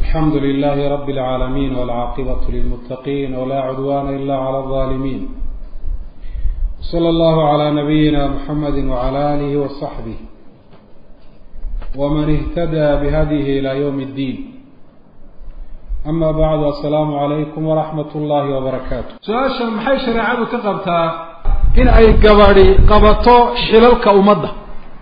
الحمد لله رب العالمين والعاقبة للمتقين ولا عدوان إلا على الظالمين صلى الله على نبينا محمد وعلى آله وصحبه ومن اهتدى بهديه إلى يوم الدين أما بعد السلام عليكم ورحمة الله وبركاته su-aasha maxay shareecadu ka qabtaa in ay gabadhi qabato xilalka ummadda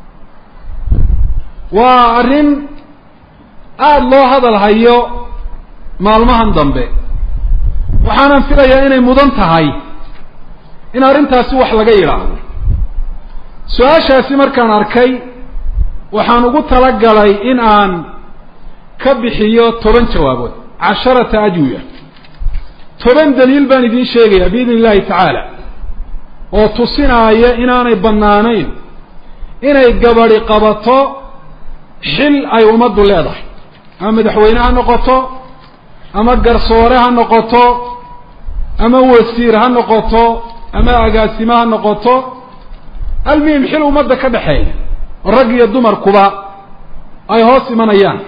waa arrin aada loo hadal hayo maalmahan dambe waxaanan filayaa inay mudan tahay in arrintaasi wax laga yidhaahdo su-aashaasi markaan arkay waxaan ugu talagalay in aan ka bixiyo toban jawaabood casharata ajwiya toban daliil baan idiin sheegayaa biidn illahi tacaala oo tusinaaya inaanay bannaanayn inay gabadhi qabato xil ay ummaddu leedahay ama madaxweyne ha noqoto ama garsoore ha noqoto ama wasiir ha noqoto ama agaasime ha noqoto almuhim xil ummadda ka dhexeeya oo rag iyo dumarkuba ay hoos imanayaan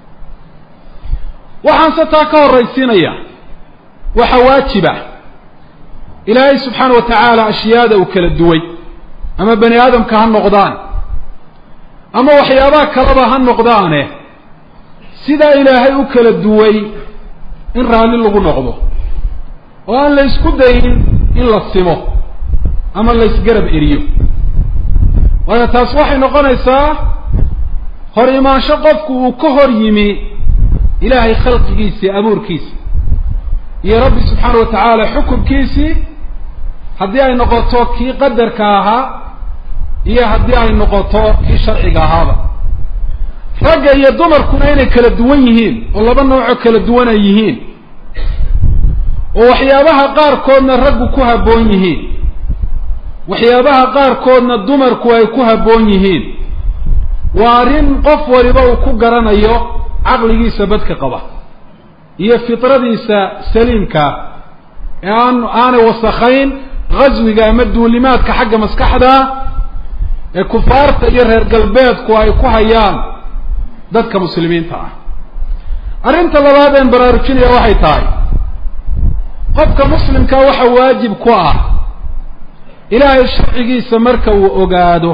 waxaan se taa ka horraysiinaya waxa waajiba ilaahay subxaana wa tacaala ashyaada uu kala duway ama bani aadamka ha noqdaan ama waxyaabaha kaleba ha noqdaane sidaa ilaahay u kala duway in raalli lagu noqdo oo aan la ysku dayin in la simo ama la ysgarab eriyo waayo taas waxay noqonaysaa hor imaansho qofku uu ka hor yimi ilaahay khalqigiisii abuurkiisi iyo rabbi subxaana wa tacaala xukunkiisii haddii ay noqoto kii qadarka ahaa iyo haddii ay noqoto kii sharciga ahaaba ragga iyo dumarkuna inay kala duwan yihiin oo laba noocoo kala duwan ay yihiin oo waxyaabaha qaarkoodna raggu ku habboon yihiin waxyaabaha qaarkoodna dumarku ay ku habboon yihiin waa arrin qof waliba uu ku garanayo caqligiisa badka qaba iyo fitradiisa saliimka ee aan aanay wasakhayn ghaswiga ama duulimaadka xagga maskaxda ee kufaarta iyo reer galbeedku ay ku hayaan dadka muslimiinta ah arrinta labaad een baraarujinaya waxay tahay qofka muslimka waxa waajib ku ah ilaahay sharcigiisa marka uu ogaado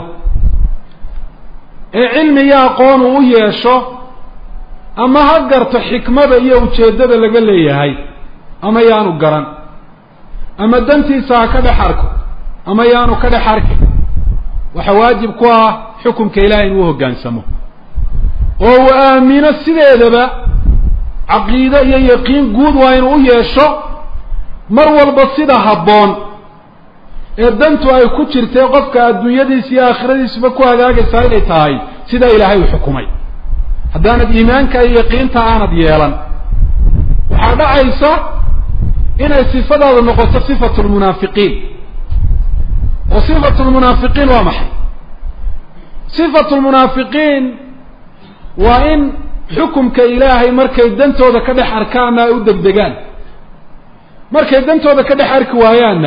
ee cilmi iyo aqoon uu u yeesho ama ha garto xikmada iyo ujeeddada laga leeyahay ama yaanu garan ama dantiisa ha ka dhex arko ama yaanu ka dhex arkin waxaa waajib ku ah xukumka ilahay inuu hoggaansamo oo uu aamino sideedaba caqiide iyo yaqiin guud waa inuu u yeesho mar walba sida habboon ee dantu ay ku jirtay qofka adduunyadiisa iyo aakhiradiisuba ku hagaagaysaa inay tahay sidaa ilaahay uu xukumay haddaanad iimaanka iyo yaqiinta aanad yeelan waxaa dhacaysa inay sifadaadu noqoto sifatu lmunaafiqiin oo sifatu lmunaafiqiin waa maxay sifatu lmunaafiqiin waa in xukumka ilaahay markay dantooda ka dhex arkaanna ay u degdegaan markay dantooda ka dhex arki waayaanna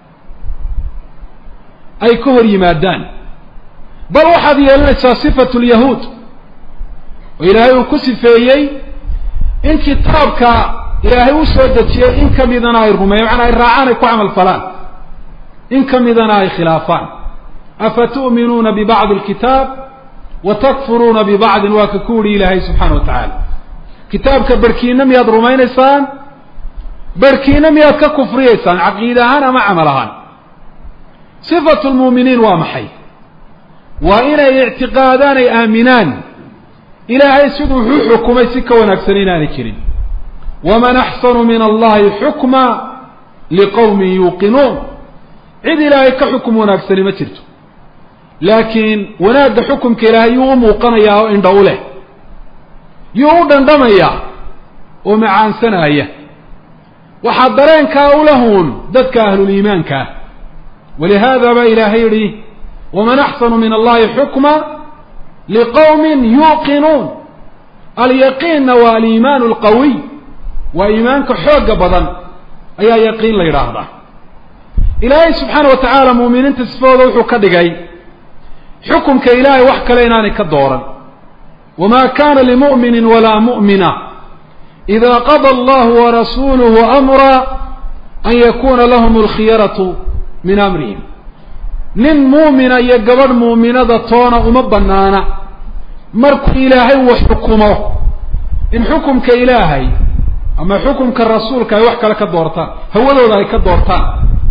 ay ka hor yimaadaan bal waxaad yeelanaysaa sifatu lyahuud oo ilaahay uu ku sifeeyey in kitaabka ilaahay u soo dejiyey in ka midana ay rumeeyan macnaa ay raacaan ay ku camal falaan in ka midana ay khilaafaan afa tu'minuuna bibacdi alkitaab wa takfuruuna bibacdin waa ka ku uhi ilaahay subxaana wa tacaala kitaabka barhkiina miyaad rumaynaysaan barhkiina miyaad ka kufriyaysaan caqiide ahaan ama camal ahaan sifatu lmuuminiin waa maxay waa inay ictiqaadaan ay aaminaan ilaahay siduu wuxuu xukumay si ka wanaagsan inaanay jirin waman axsanu min allahi xukma liqowmin yuuqinuun cid ilaahay ka xukum wanaagsani ma jirto laakiin wanaagga xukumka ilaahay yuu u muuqanayaa oo indha u leh yuu u dhandhamayaa oo macaansanaya waxaa dareenkaa ulahuun dadka ahluliimaanka ah walihaada baa ilaahay yidhi waman axsanu min allahi xukma liqowmin yuuqinuun alyaqiinna waa aliimaanu alqawiy waa iimaanka xoogga badan ayaa yaqiin la yidhaahdaa ilaahay subxaana wa tacaala muuminiinta sifahooda wuxuu ka dhigay xukumka ilaahay wax kale inaanay ka dooran wamaa kana limu'minin walaa mu'mina ida qada allahu warasuuluhu amra an yakuna lahum alkhiyaratu min amrihim nin muumina iyo gabadh muuminada toona uma banaana markuu ilaahay wax xukumo in xukumka ilaahay ama xukumka rasuulka ay wax kale ka doortaan hawadooda ay ka doortaan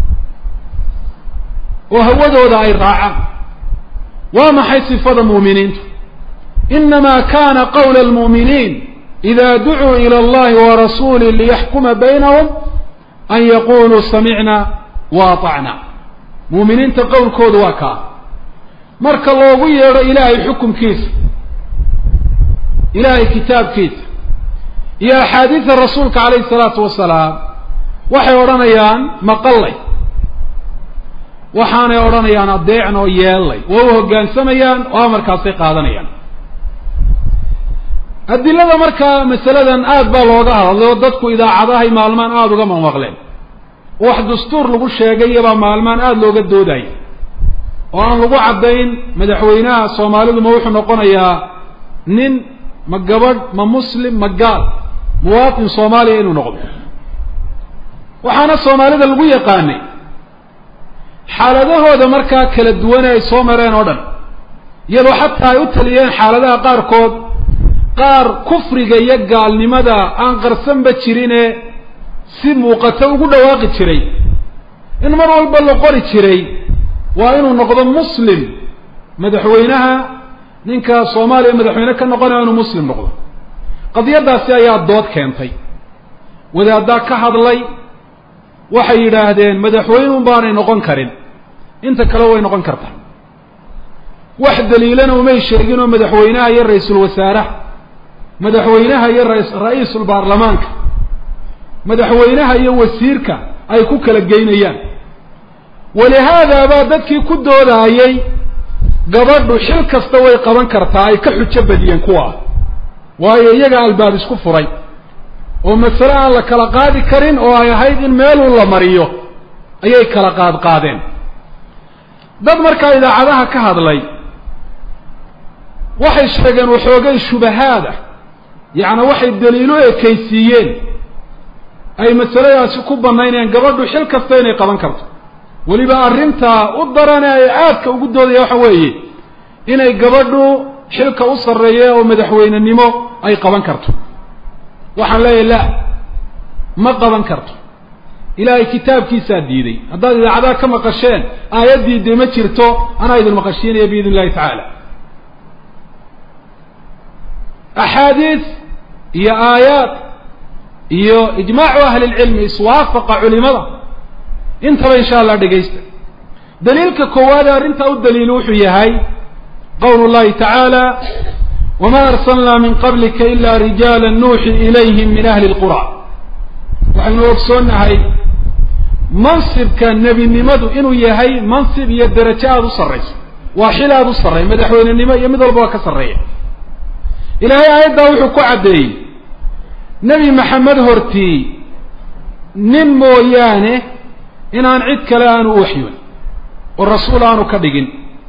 oo hawadooda ay raacaan waa maxay sifada muuminiintu inama kana qawla almu'miniin ida ducuu ila allahi warasuulih liyaxkuma baynahum an yaquluu samicna wa aطacna muuminiinta qowlkoodu waa kaa marka loogu yeedho ilaahay xukumkiisa ilaahay kitaabkiisa iyo axaadiida rasuulka calayhi salaatu wasalaam waxay odhanayaan maqallay waxaanay odhanayaan adeecn oo yeellay waa u hoggaansamayaan oo amarkaasay qaadanayaan adilada markaa masaladan aad baa looga hadlay oo dadku idaacadahay maalmaan aada uga mamaqleen wax dastuur lagu sheegay iyobaa maalmaan aada looga doodaya oo aan lagu caddayn madaxweynaha soomaalidu ma wuxuu noqonayaa nin ma gabadh ma muslim ma gaal muwaatin soomaaliya inuu noqdo waxaana soomaalida lagu yaqaanay xaaladahooda markaa kala duwane ay soo mareen oo dhan iyadoo xataa ay u taliyeen xaaladaha qaarkood qaar kufriga iyo gaalnimada aan qarsanba jirine si muuqato ugu dhawaaqi jiray in mar walba la qori jiray waa inuu noqdo muslim madaxweynaha ninka soomaaliya madaxweyne ka noqonaya inuu muslim noqdo qadiyadaasi ayaa dood keentay wadaaddaa ka hadlay waxay yidhaahdeen madaxweyneun baanay noqon karin inta kale way noqon kartaa wax daliilana umay sheegin oo madaxweynaha iyo ra-iisul wasaaraha madaxweynaha iyo ra-iisul baarlamaanka madaxweynaha iyo wasiirka ay ku kala geynayaan walihaada baa dadkii ku doodaayey gabadhu xil kasta way qaban kartaa ay ka xujo badiyeen kuwa waayo iyaga albaab isku furay oo masale aan la kala qaadi karin oo ay ahayd in meeluu la mariyo ayay kala qaad qaadeen dad markaa idaacadaha ka hadlay waxay sheegeen waxoogay shubahaada yacni waxay daliilo ekaysiiyeen ay masaladaasi ku banaynayaan gabadhu xil kasta inay qaban karto weliba arrintaa u darane ay aadka ugu doodaya waxa weeye inay gabadhu xilka u sarreeya oo madaxweynenimo ay qaban karto waxaan leeyahay la ma qaban karto ilaahay kitaabkiisaa diiday haddaad idaacadaha ka maqasheen aayaddii dee ma jirto anaa idin maqashiinaya biidn illahi tacaala axaadiis iyo aayaad iyo ijmaacu ahli lcilmi iswaafaqa culimada intaba insha allah dhegaysta daliilka koowaade arrintaa u daliilo wuxuu yahay qawlu llahi tacaala wma arsalnaa min qablika ila rijaala nuuxi ilayhim min ahli lqura waxaynu ogsoonnahay mansibka nebinimadu inuu yahay mansib iyo derajo aada u sarrayso waa xil aada u sarreeya madaxweynenimo iyo mid walba waa ka sarreeya ilaahay aayaddaa wuxuu ku caddeeyey nebi maxamed hortii nin mooyaane inaan cid kale aanu u waxyoon oo rasuul aanu ka dhigin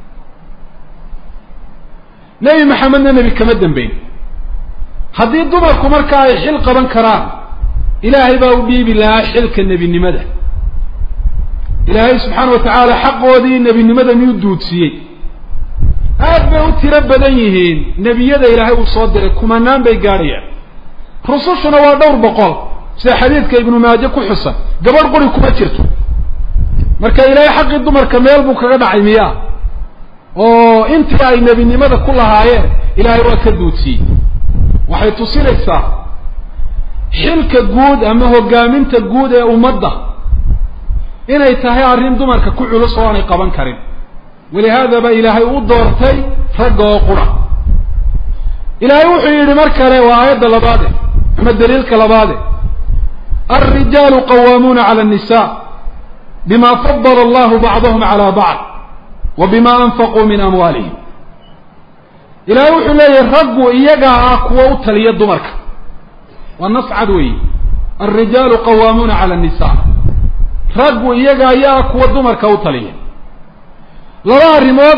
nebi maxamedna nebi kama dambeyn haddii dumarku markaa ay xil qaban karaan ilaahay baa u dhiibi lahaa xilka nebinimada ilaahay subxaana wa tacaala xaqoodii nebinimada miyuu duudsiiyey aad bay u tiro badan yihiin nebiyada ilaahay uu soo diray kumanaan bay gaadhayaan rusushuna waa dhowr boqol sida xadiidka ibnu maaje ku xusan gabadh quri kuma jirto marka ilaahay xaqii dumarka meel buu kaga dhacay miyaa oo intii ay nebinimada ku lahaayeen ilaahay waa ka duudsiiyey waxay tusinaysaa xilka guud ama hogaaminta guud ee ummadda inay tahay arrin dumarka ku culus oo aanay qaban karin walihaadaba ilaahay u doortay ragga oo qura ilaahay wuxuu yidhi mar kale waa aayadda labaade ama daliilka labaade alrijaalu qawaamuuna cala annisa bima fadala allahu bacdahum cala bacd wa bima anfaquu min amwaalihim ilaahay wuxuu leeyahay raggu iyagaa ah kuwa u taliya dumarka waa nas cad weeyi alrijaalu qawaamuuna cala annisa raggu iyaga ayaa kuwa dumarka u taliya laba arrimood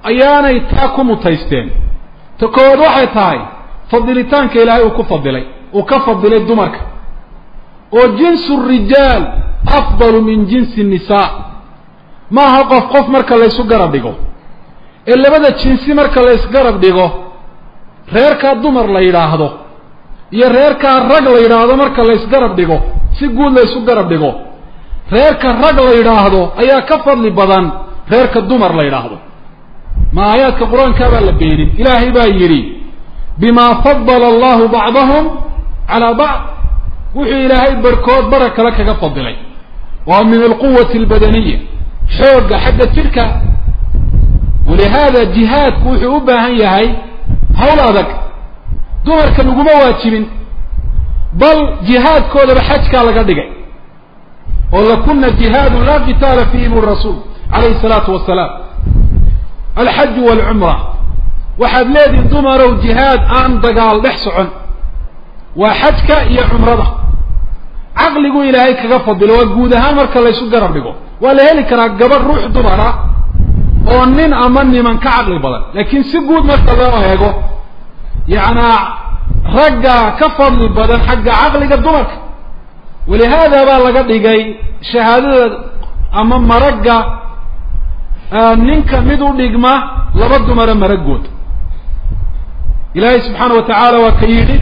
ayaanay taa ku mutaysteen ta koowaad waxay tahay fadilitaanka ilaahay uu ku fadilay uu ka fadilay dumarka oo jinsu rijaal afdalu min jinsi nisaa ma aha qof qof marka laysu garab dhigo ee labada jinsi marka laysgarab dhigo reerkaa dumar la yidhaahdo iyo reerkaa rag la yidhaahdo marka laysgarab dhigo si guud laysu garab dhigo reerka rag la yidhaahdo ayaa ka fadli badan reerka dumar la yidhaahdo ma aayaadka qur-aankaa baa la beenin ilaahay baa yidhi bimaa fadala allahu bacdahum calaa bacd wuxuu ilaahay barhkood bara kale kaga fadilay waa min alquwati albadaniya xoogga xagga jidhka walihaada jihaadku wuxuu u baahan yahay hawl adag dumarka laguma waajibin bal jihaadkoodaba xajkaa laga dhigay oo lakuna jihaadu laa qitaala fiihi bu rasuul calayhi salaatu wasalaam alxaju waalcumra waxaad leedihin dumarow jihaad aan dagaal dhex socon waa xajka iyo cumrada caqligu ilaahay kaga fadilo waa guud ahaan marka laysu garab dhigo waa la heli karaa gabadh ruux dumara oo nin ama niman ka caqli badan laakiin si guud marka loo eego yacnaa ragga ka fadli badan xagga caqliga dumarka walihaada baa laga dhigay shahaadada ama maragga ninka mid u dhigma laba dumara maragood ilaahay subxaana wa tacaala waa ka yidhi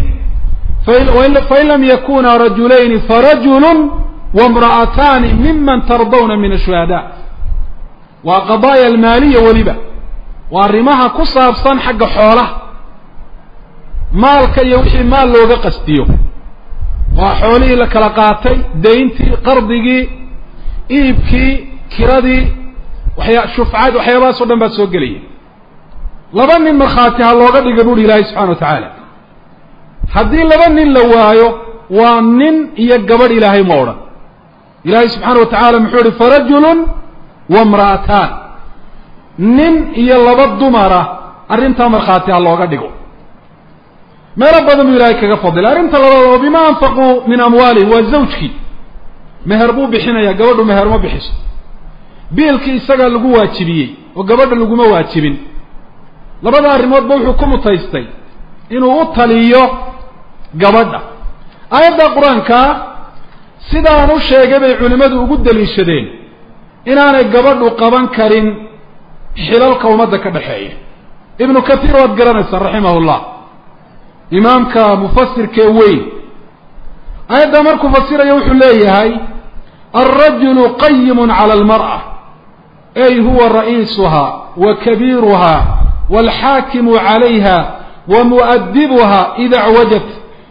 fain lam yakuna rajulayni farajulu wamra'ataani miman tardawna min ashuhada waa qadaaya almaaliya weliba waa arrimaha ku saabsan xagga xoolaha maalka iyo wixii maal looga qastiyo waa xoolihii la kala qaatay dayntii qardigii iibkii kiradii waxyaa shufcad waxyaabahaas o dhan baa soo gelaya laba nin markhaati ha looga dhiga buuhi ilaahay subxana wa tacaala haddii laba nin la waayo waa nin iyo gabadh ilaahay ma odhan ilaahay subxaana wa tacaala muxuu ihi farajulun wamra'ataan nin iyo laba dumara arrintaa markhaati ha looga dhigo meelo badan buu ilaahay kaga fadilay arrinta labaad oo bima anfaquu min amwaalihim waa zawjkii meher buu bixinayaa gabadhu meher ma bixiso biilkii isagaa lagu waajibiyey oo gabadha laguma waajibin labada arrimoodba wuxuu ku mutaystay inuu u taliyo gabadha aayadda qur-aanka sidaan u sheegay bay culimmadu ugu daliishadeen inaanay gabadhu qaban karin xilalka ummadda ka dhexeeya ibnu kathiir waad garanaysaa raximahullah imaamka mufasirkee weyn aayadda markuu fasirayo wuxuu leeyahay alrajulu qayimun cala almar'a ay huwa ra'iisuha wa kabiiruha walxaakimu calayha wa mu'adibuha ida acwajat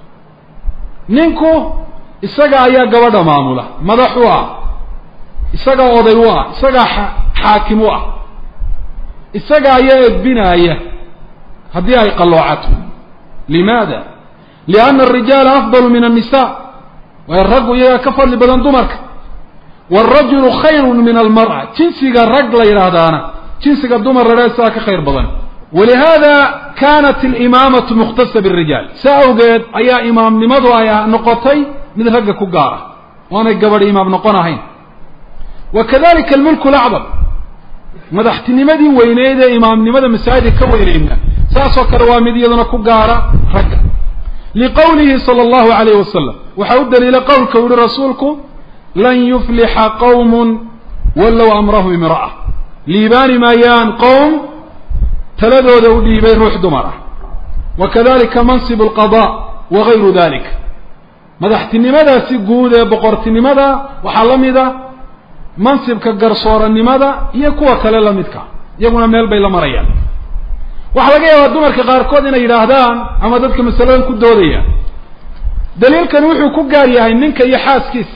ninku isaga ayaa gabadha maamula madax u ah isagaa oday u ah isagaa xaakim u ah isaga ayaa edbinaaya haddii ay qalloocato limaada lianna arijaala afdalu min annisa waayo raggu iyagaa ka fadli badan dumarka waalrajulu khayrun min almar'a jinsiga rag la yidhaahdaana jinsiga dumar ladhaa sidaa ka khayr badan walihaada kanat alimaamatu mukhtasa birijaal saa awgeed ayaa imaamnimadu ay noqotay mid ragga ku gaara oonay gabadh imaam noqon ahayn wa kadalika almulku lacdam madaxtinimadii weyneyd ee imaamnimada masaajidka ka weyneyna saasoo kale waa mid iyaduna ku gaara ragga liqowlihi sala allahu alayh wasalam waxaa u daliila qowlka u yihi rasuulku lan yuflixa qowmun wallow amrahum imra'a liibaani maayaan qowm taladooda u dhiibay ruux dumar ah wa kadalika mansibu alqada wa gayru dalik madaxtinimadaasi guud ee boqortinimada waxaa la mida mansibka garsooranimada iyo kuwa kale la midka iyaguna meel bay la marayaan waxaa laga yaabaa dumarka qaarkood inay yidhaahdaan ama dadka masaladan ku doodaya daliilkani wuxuu ku gaar yahay ninka iyo xaaskiisa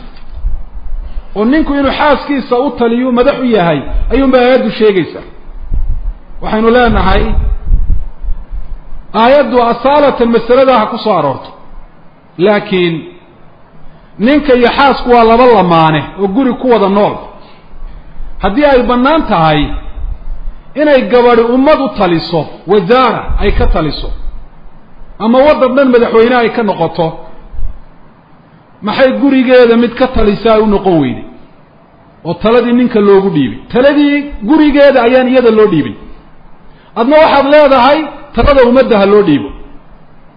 oo ninku inuu xaaskiisa u taliyo madax u yahay ayuunba aayaddu sheegaysaa waxaynu leenahay aayaddu asaalatan masalada ha ku soo aroorto laakiin ninka iyo xaasku waa laba lamaane oo guri ku wada nool haddii ay bannaan tahay inay gabadhi ummad u taliso wasaara ay ka taliso ama waddan dhan madaxweyne ay ka noqoto maxay gurigeeda mid ka talisa ay u noqon weyday oo taladii ninka loogu dhiibay taladii gurigeeda ayaan iyada loo dhiibin adna waxaad leedahay talada ummadda ha loo dhiibo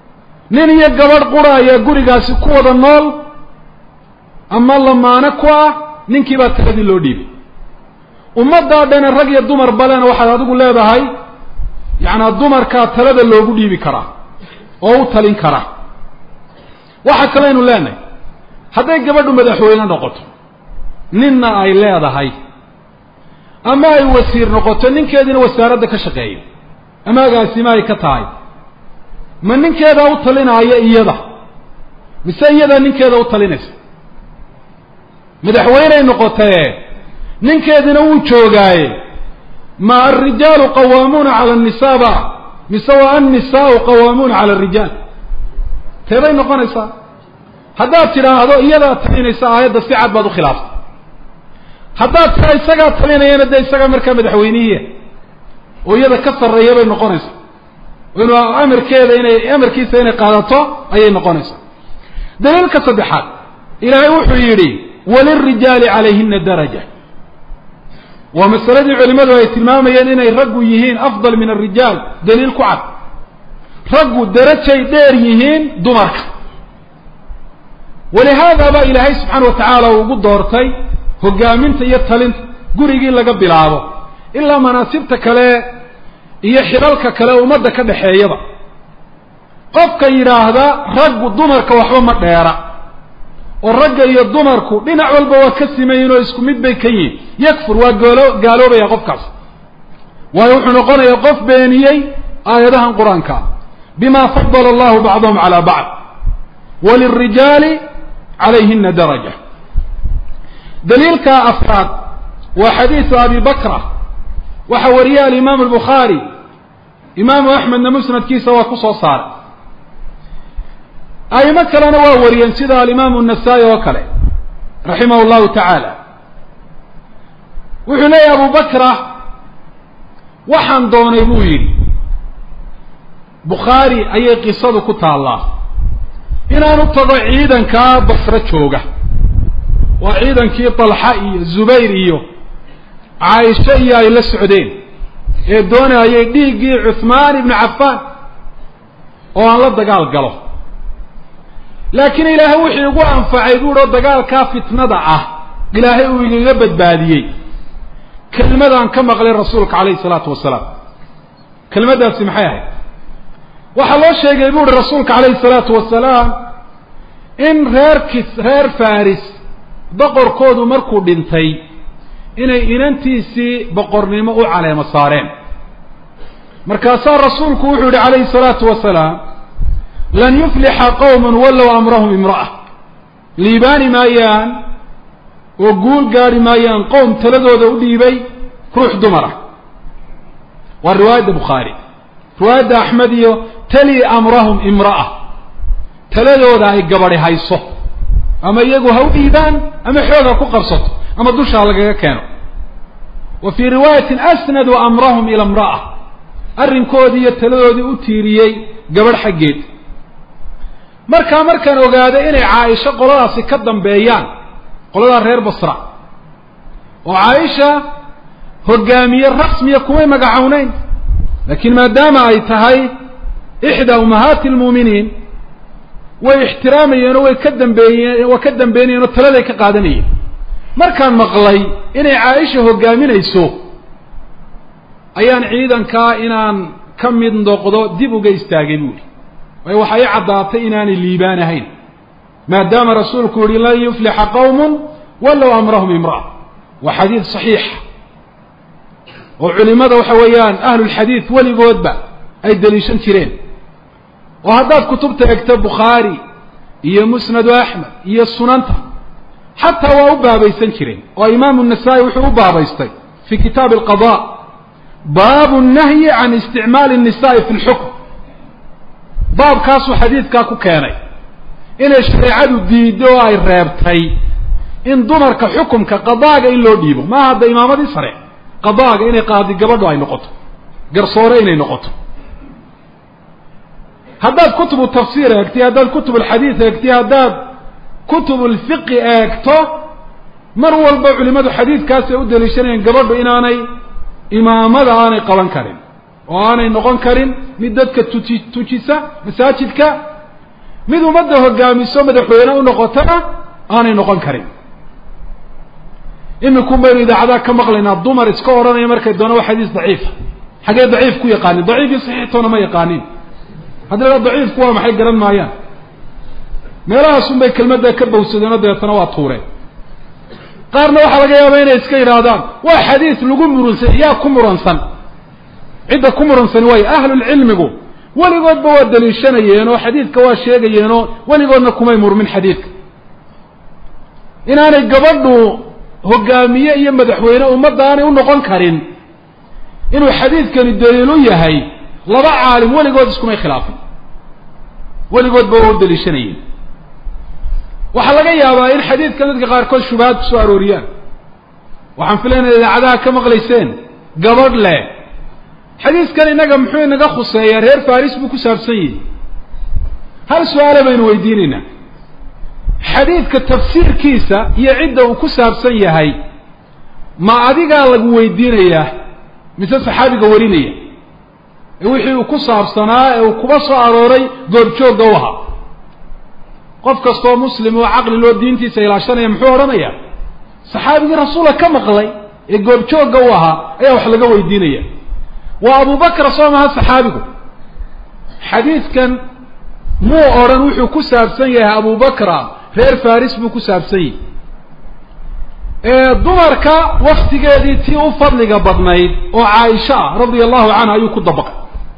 nin iyo gabadh qura ayaa gurigaasi ku wada nool ama lamaano ku ah ninkii baa taladii loo dhiibay ummaddaa dhane rag iyo dumar balena waxaad adigu leedahay yacnaa dumarkaa talada loogu dhiibi karaa oo u talin karaa waxa kaleynu leenahay hadday gabadhu madaxweyne noqoto ninna ay leedahay ama ay wasiir noqoto ninkeediina wasaaradda ka shaqeeya ama agaasima ay ka tahay ma ninkeedaa u talinaayo iyada mise iyadaa ninkeeda u talinaysa madaxweyney noqotee ninkeedina wuu joogaaye ma alrijaalu qawaamuuna cala annisaaba mise waa annisaau qawaamuuna cala arijaal teebay noqonaysaa haddaad tidhaahdo iyadaa talinaysa aayadda si cad baad u khilaaftay haddaad tiraa isagaa talinayana dee isagaa markaa madaxweynihiia oo iyada ka sarreeya bay noqonaysaa inuu amarkeeda inay amarkiisa inay qaadato ayay noqonaysaa daliilka saddexaad ilaahay wuxuu yidhi walilrijaali calayhina daraja waa masaladii culimadu ay tilmaamayeen inay raggu yihiin afdal min alrijaal daliil ku cad raggu darajay dheer yihiin dumarka walihaada baa ilaahay subxaana wa tacaala uu ugu doortay hogaaminta iyo talinta gurigii laga bilaabo ilaa manaasibta kale iyo xilalka kale ummadda ka dhexeeyaba qofka yidhaahda raggu dumarka waxba ma dheera oo ragga iyo dumarku dhinac walba waa ka simayin oo isku mid bay ka yihin yakfur waa goolo gaaloobaya qofkaas waayo wuxuu noqonayaa qof beeniyey aayadahan qur-aanka bima fadala allahu bacdahum calaa bacd walilrijaali calayhina daraja daliilka afraad waa xadiisu abi bakra waxa wariye alimaamu albukhaari imaamu axmedna musnadkiisa waa ku soo saaray aimo kalena waa wariyeen sida alimaamu الnasaa-i oo kale raximah اllahu tacaala wuxuu leeyahy abu bakra waxaan doonay buu yidhi bukhaari ayay qisadu ku taallaa inaan u tago ciidankaa basro jooga waa ciidankii طalxa iyo zubayr iyo caaisho iyo ay la socdeen ee doonayay dhiiggii cuثmaan ibnu cafaan oo aan la dagaal galo laakiin ilaahay wuxuu igu anfacay buuhi oo dagaalkaa fitnada ah ilaahay uu igaga badbaadiyey kelmadaan ka maqlay rasuulka calayhi salaatu wasalaam kelmaddaasi maxay ahayd waxaa loo sheegay buuhi rasuulka calayhi salaatu wasalaam in reer kis reer faris boqorkoodu markuu dhintay inay inantiisii boqornimo u caleemo saareen markaasaa rasuulku wuxuu yihi calayhi salaatu wasalaam lan yuflixa qowman wallow amrahum imra'a liibaani maayaan oo guul gaari maayaan qowm taladooda u dhiibay ruux dumara waa riwaayadda bukhaari riwaayadda axmed iyo tali amrahum imra'a taladooda ay gabadhi hayso ama iyagu ha u dhiibaan ama xooga ku qabsato ama dusha ha lagaga keeno wa fii riwaayatin asnadu amrahum ila imra'a arrinkoodii iyo taladoodii u tiiriyey gabadh xaggeed markaa markaan ogaado inay caaisho qoladaasi ka dambeeyaan qoladaa reer basra oo caaisha hogaamiye rasmiya kumay magacowneyn laakiin maadaama ay tahay ixdaa ummahaati lmuuminiin way ixtiraamayeen oo way ka dambeeyeen waa ka dambeynayeen oo taladay ka qaadanayeen markaan maqlay inay caaisha hogaaminayso ayaan ciidankaa inaan ka mid noqdo dib uga istaagay buuri waayo waxaa ii caddaatay inaanay liibaan ahayn maadaama rasuulku yihi lan yuflixa qowmun walow amrahum imra'a waa xadiid saxiixa oo culimada waxa weeyaan ahlulxadiid weligoodba ay daliishan jireen oo haddaad kutubta egto bukhaari iyo musnadu axmed iyo sunanta xataa waa u baabaysan jireen oo imaamu nasaa-i wuxuu u baabaystay fi kitaabi alqada baabu nahyi can isticmaali الnisa'i fi lxukm baabkaasuu xadiidkaa ku keenay inay shareecadu diiddo oo ay reebtay in dumarka xukumka qadaaga in loo dhiibo maaha hadda imaamadii sare qadaaga inay qaadi gabadho ay noqoto garsoore inay noqoto haddaad kutubu tafsiir eegtiy haddaad kutub alxadiid eegtiy haddaad kutub alfiqi eegto mar walba culimadu xadiidkaas ay u daliishanayeen gabadhu inaanay imaamada aanay qaban karin oo aanay noqon karin mid dadka tuji tujisa masaajidka mid ummadda hogaamiso madaxweyne u noqotona aanay noqon karin imikun baynu idaacadaha ka maqlaynaa dumar iska odhanaya markay doona waa xadiis daciifa xaggee daciif ku yaqaanin daciif iyo saxiixtoona ma yaqaanin haddii la daciifku waa maxay garan maayaan meelahaasun bay kelmadda ka bawsadeenoo dabeetana waa tuureen qaarna waxaa laga yaabaa inay iska yidhaahdaan waa xadiis lagu murunsan yaa ku muransan cidda ku muransani waayo ahlulcilmigu weligoodba waa daliishanayeen oo xadiidka waa sheegayeenoo weligoodna kumay murmin xadiidka inaanay gabadhu hogaamiye iyo madaxweyne ummadda aanay u noqon karin inuu xadiidkani daliilu yahay laba caalim weligood iskumay khilaafin weligoodba waa u daliishanayeen waxaa laga yaabaa in xadiidkan dadka qaarkood shubahaad kusoo arooriyaan waxaan filaynaya idaacadaha ka maqlayseen gabadh leh xadiiskan innaga muxuu inaga khuseeyaa reer faris buu ku saabsan yihi hal su-aale baynu weydiinaynaa xadiidka tafsiirkiisa iyo cidda uu ku saabsan yahay ma adigaa lagu weydiinayaa mise saxaabiga warinaya ee wixii uu ku saabsanaa ee uu kuba soo arooray goobjoogga u ahaa qof kastoo muslim oo caqli loo diintiisa ilaashanaya muxuu odhanayaa saxaabigii rasuulka ka maqlay ee goobjoogga u ahaa ayaa wax laga weydiinaya waa abu bakra soo maha saxaabigu xadiidkan muu odhan wuxuu ku saabsan yahay abu bakra reer faris buu ku saabsan yahay dumarka waktigeedii tii u fadliga badnayd oo caaisha ah radia allahu canha ayuu ku dabaqay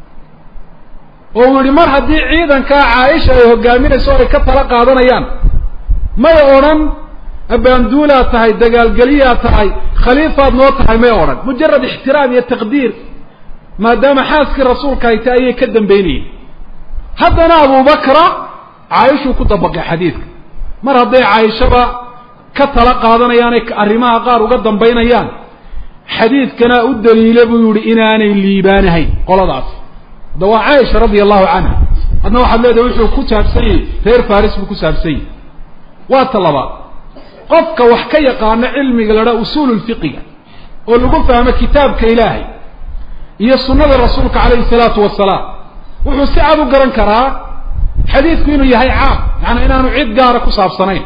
oo uu yihi mar haddii ciidankaa caaisha ay hogaaminayso o ay ka tala qaadanayaan may odhan abaanduulaad tahay dagaalgeliyaad tahay khaliifaad noo tahay may odhan mujarad ixtiraam iyo taqdiir maadaama xaaskii rasuulka ay tahay ayay ka dambeynayeen haddana abubakra caaishuu ku dabaqay xadiidka mar hadday caaishaba ka tala qaadanayaan ay arrimaha qaar uga dambaynayaan xadiidkana u daliila buu yihi inaanay liibaanahayn qoladaas da waa caaisha radia allahu canha hadna waxaad leedahay wuxuu ku saabsan yahay reer faris buu ku saabsan yahay waa ta labaad qofka wax ka yaqaano cilmiga la dhaha usuulu lfiqiga oo lagu fahmo kitaabka ilaahay iyo sunnada rasuulka calayhi salaatu wasalaam wuxuu si cad u garan karaa xadiidku inuu yahay caam yaani inaanu cid gaara ku saabsanayn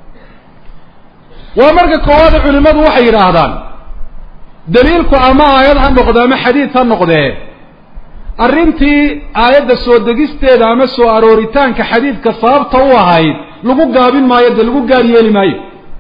waa marka koowaade culimadu waxay yidhaahdaan daliilku ama aayad ha noqde ama xadiid ha noqdee arrintii aayadda soo degisteeda ama soo arooritaanka xadiidka sababta u ahayd lagu gaabin maayo dee lagu gaar yeeli maayo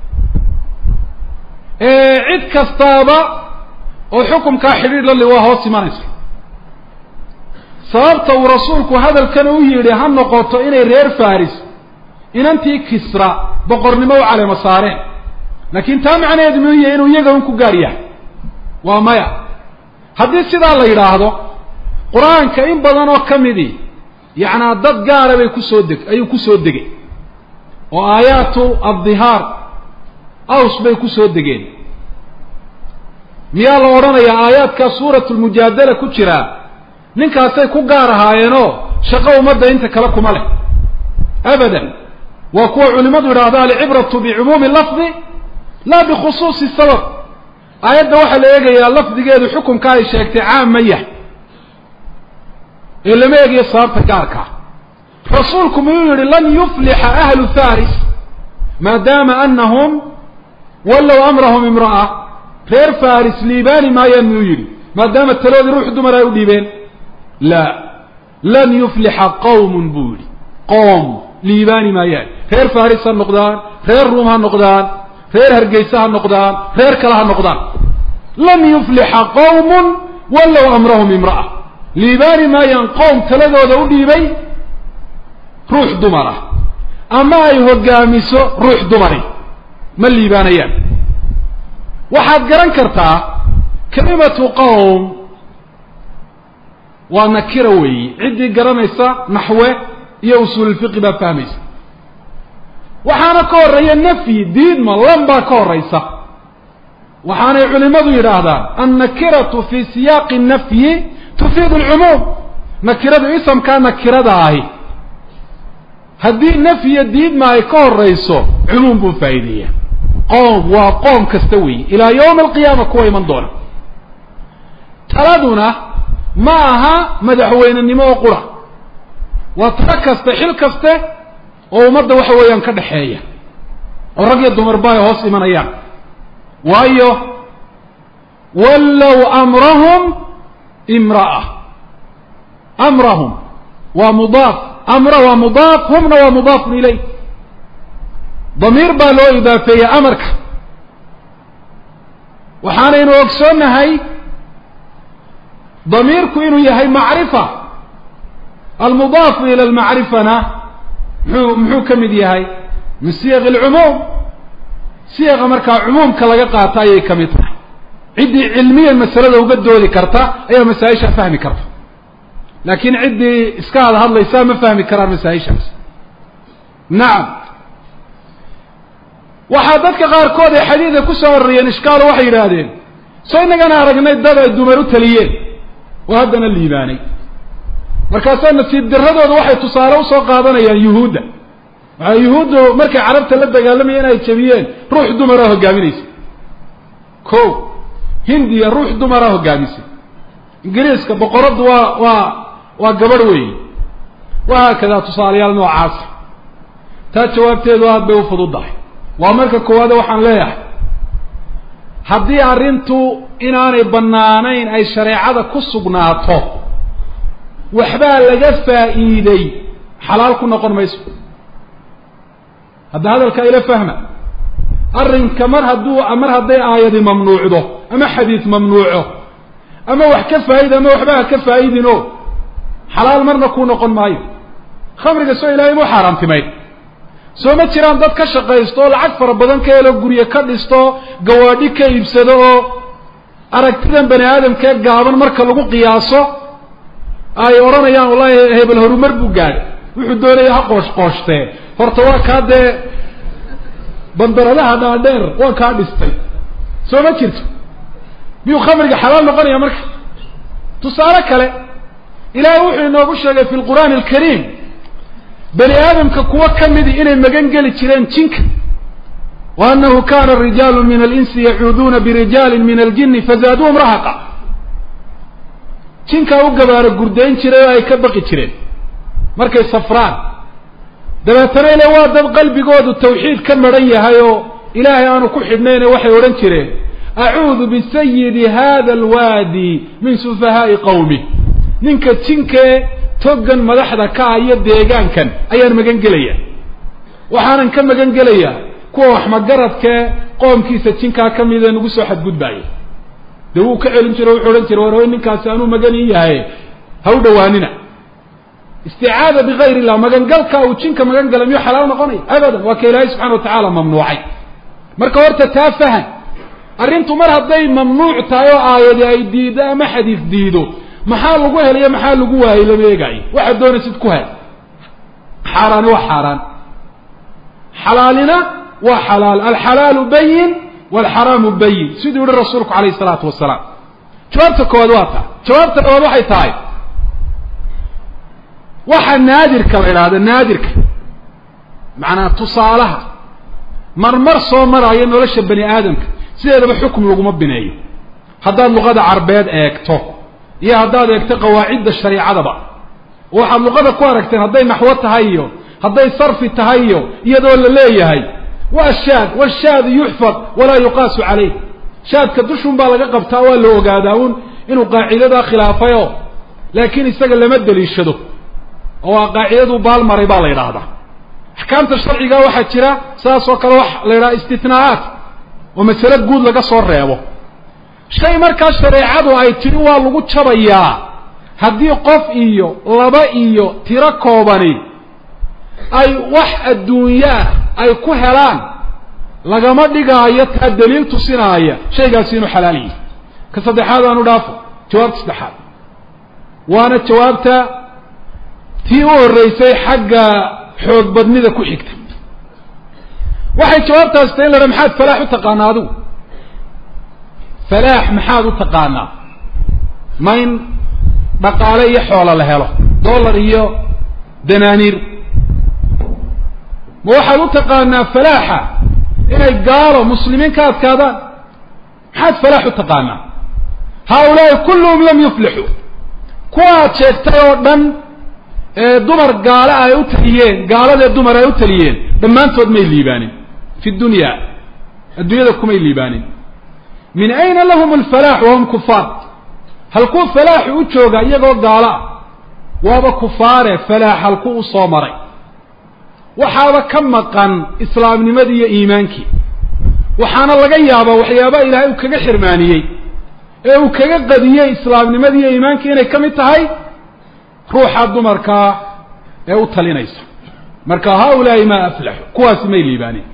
cid kastaaba oo xukumkaa xidhiir la li waa hoos imanaysa sababta uu rasuulku hadalkan u yidhi ha noqoto inay reer faris inantii kisra boqornimo u caleemo saareen laakiin taa macnaheedu muu yahay inuu iyaga un ku gaar yahay waa maya haddii sidaa la yidhaahdo qur-aanka in badan oo ka midii yacnaa dad gaara bay kusoo deg ayuu kusoo degay oo aayaatu addihaar aws bay kusoo degeen miyaa la odhanayaa aayaadkaa suuratu lmujaadala ku jiraa ninkaasay ku gaar ahaayeenoo shaqo ummadda inta kale kuma leh abadan waa kuwa culimadu yidhaahda alcibratu bicumuumi lafdi laa bikhusuusi sabab aayadda waxaa la eegayaa lafdigeedu xukunka ay sheegtay caam ma yahay ee lama eegayo sababta gaarkaa rasuulku miyuu yihi lan yuflixa ahlu faris maadaama anahum wallow amrahum imra'a reer faris liibaani maayaan miyuu yidhi maadaama taloodii ruux dumar ay u dhiibeen la lan yuflixa qawmun buu yihi qoom liibaani maayaan reer faris ha noqdaan reer ruum ha noqdaan reer hargeysa ha noqdaan reer kale ha noqdaan lan yuflixa qawmun wallow amrahum imra'a liibaani maayaan qowm taladooda u dhiibay ruux dumar ah ama ay hogaamiso ruux dumari ma liibaanayaan waxaad garan kartaa kalimatu qowm waa nakira weeyi ciddii garanaysa naxwe iyo usuululfiqi baa fahmaysa waxaana ka horreeya nafyi diidma lan baa ka horraysa waxaanay culimadu yidhaahdaan annakiratu fi siyaaqi nafyi tufiidu alcumuum nakiradu isamkaa nakirada ahi haddii nafyiyo diidma ay ka horrayso cumuum buu faa'iideeya qoom waa qoom kasta weeye ilaa yawmi alqiyaama kuwa iman doona taladuna ma aha madaxweynenimo oo qura waa talo kaste xil kaste oo ummadda waxa weeyaan ka dhexeeya oo rag iyo dumarba ay hoos imanayaan waayo wallow amrahum imra'a amrahum waa mudaaf amra waa mudaaf humna waa mudaafun ilayh damiir baa loo idaafeeyey amarka waxaanaynu ogsoonnahay damiirku inuu yahay macrifa almudaafu ila almacrifana muxuu muxuu ka mid yahay min siyaq alcumuum siyaqa markaa cumuumka laga qaato ayay ka mid tahay ciddii cilmiyan masalada uga doodi karta ayaa masaa-isha fahmi karta laakiin ciddii iska had hadlaysaa ma fahmi karaan masaa-ishaas nacam waxaa dadka qaarkood ay xadiida ku soo aroriyeen ishkaalo waxay yidhaahdeen soo inagana aragnay dad ay dumar u taliyeen oo haddana liibaanay markaasaa nasiib daradooda waxay tusaale usoo qaadanayaan yuhuudda waxaa yuhuuddu markay carabta la dagaalamayeen ay jabiyeen ruux dumaraa hogaaminaysa ko hindiya ruux dumaraa hogaamisay ingiriiska boqoraddu waa waa waa gabadh weeyi wahaakadaa tusaalayaal noocaasa taa jawaabteedu aad bay u fududdahay waa marka koowaade waxaan leeyahay haddii arrintu inaanay bannaanayn ay shareecada ku sugnaato waxbaa laga faa'iiday xalaal ku noqon mayso hadda hadalkaa ila fahma arrinka mar hadduu mar hadday aayadi mamnuucdo ama xadiid mamnuuco ama wax ka faa'id ama waxba ha ka faa'idino xalaal marna kuu noqon maayo khamriga soo ilaahay muu xaaraantimayn soo ma jiraan dad ka shaqaysto oo lacag fara badan ka helo guryo ka dhisto gawaadhi ka iibsado oo aragtidan bani aadamkee gaaban marka lagu qiyaaso ay odhanayaan wallahi hebel horumar buu gaadhay wuxuu doonaya ha qoosh qooshtee horta waa kaa dee bandaradaha dhaadheer waa kaa dhistay soo ma jirto miyuu khamriga xalaal noqonaya marka tusaale kale ilaahay wuxuu inoogu sheegay fi lqur'aani alkariim bani aadamka kuwo ka midi inay magan geli jireen jinka wa annahu kana rijaalu min alinsi yacuuduuna birijaalin min aljini fazaaduuhum rahaqa jinkaa u gabaaro gurdayn jiray oo ay ka baqi jireen markay safraan dabeetana ile waa dad qalbigoodu tawxiid ka maran yahay oo ilaahay aanu ku xidhnayne waxay odhan jireen acuudu bisayidi hada alwaadi min sufahaa'i qawmi ninka jinkee toggan madaxda ka ah iyo deegaankan ayaan magan gelaya waxaanan ka magan gelayaa kuwa waxmagaradkee qoomkiisa jinkaa ka mida nagu soo xadgudbaaya dee wuu ka celin jiro wuxuu odhan jiray war way ninkaasi anuu magan ii yahay ha u dhawaanina isticaada bigayr illah magangalka uu jinka magan gala miyuu xalaal noqonaya abadan waa ka ilaahay subxana wa tacaala mamnuucay marka horta taa fahan arrintu mar hadday mamnuuc tahay oo aayadi ay diido ama xadiis diido maxaa lagu helayo maxaa lagu waayey lama eegaayo waxaad doonaysid ku hel xaaraani waa xaaraan xalaalina waa xalaal alxalaalu bayin walxaraamu bayin siduu yihi rasuulku calayh isalaatu wasalaam jawaabta koowaad waa taa jawaabta labaad waxay tahay waxa naadirka la idhaahda naadirka macnaa tusaalaha marmar soo maraayo nolosha bani aadamka sideedaba xukum laguma bineeyo haddaad luqada carbeed eegto iyo haddaad eegto qawaacidda shariicadaba oo waxaad luqada ku aragteen hadday naxwo tahay iyo hadday sarfi tahay iyo iyadoo la leeyahay waa shaad washaadu yuxfad walaa yuqaasu calayh shaadka dushun baa laga qabtaa waa la ogaadaa un inuu qaacidadaa khilaafayo laakiin isaga lama deliishado oo waa qaacidadu baalmaray baa la yidhaahdaa axkaamta sharciga waxaa jira saas oo kale wax la yidhaha istitnaa'aat oo masale guud laga soo reebo shay markaa shareecadu ay tidhi waa lagu jabayaa haddii qof iyo laba iyo tiro koobani ay wax adduunyaah ay ku helaan lagama dhigaayo taa daliil tusinaaya shaygaasi inuu xalaal yihi ka saddexaad aanu dhaafo jawaabta saddexaad waana jawaabta tii u horreysay xagga xoog badnida ku xigta waxay jawaabtaas tahay in la dhaha maxaad falaax u taqaanaa adigu falaax maxaad u taqaanaa ma in dhaqaale iyo xoolo la helo dollar iyo danaaniir ma waxaad u taqaanaa falaaxa inay gaalo muslimiin ka adkaadaan maxaad falaax u taqaanaa haaulaai kulluhum lam yuflixuu kuwa aad sheegtay oo dhan ee dumar gaalo ay u taliyeen gaaladee dumar ay u taliyeen dhammaantood may liibaanin fi dunya adduunyada kumay liibaanin min ayna lahum alfalaax wahum kufaar halkuu falaaxu u jooga iyagoo gaalo ah waaba kufaare falaax halkuu u soo maray waxaaba ka maqan islaamnimadii iyo iimaankii waxaana laga yaabaa waxyaaba ilaahay uu kaga xirmaaniyey ee uu kaga qadiyey islaamnimadii iyo iimaankii inay ka mid tahay ruuxa dumarkaa ee u talinaysa marka haulaai maa aflaxu kuwaasi may liibaanin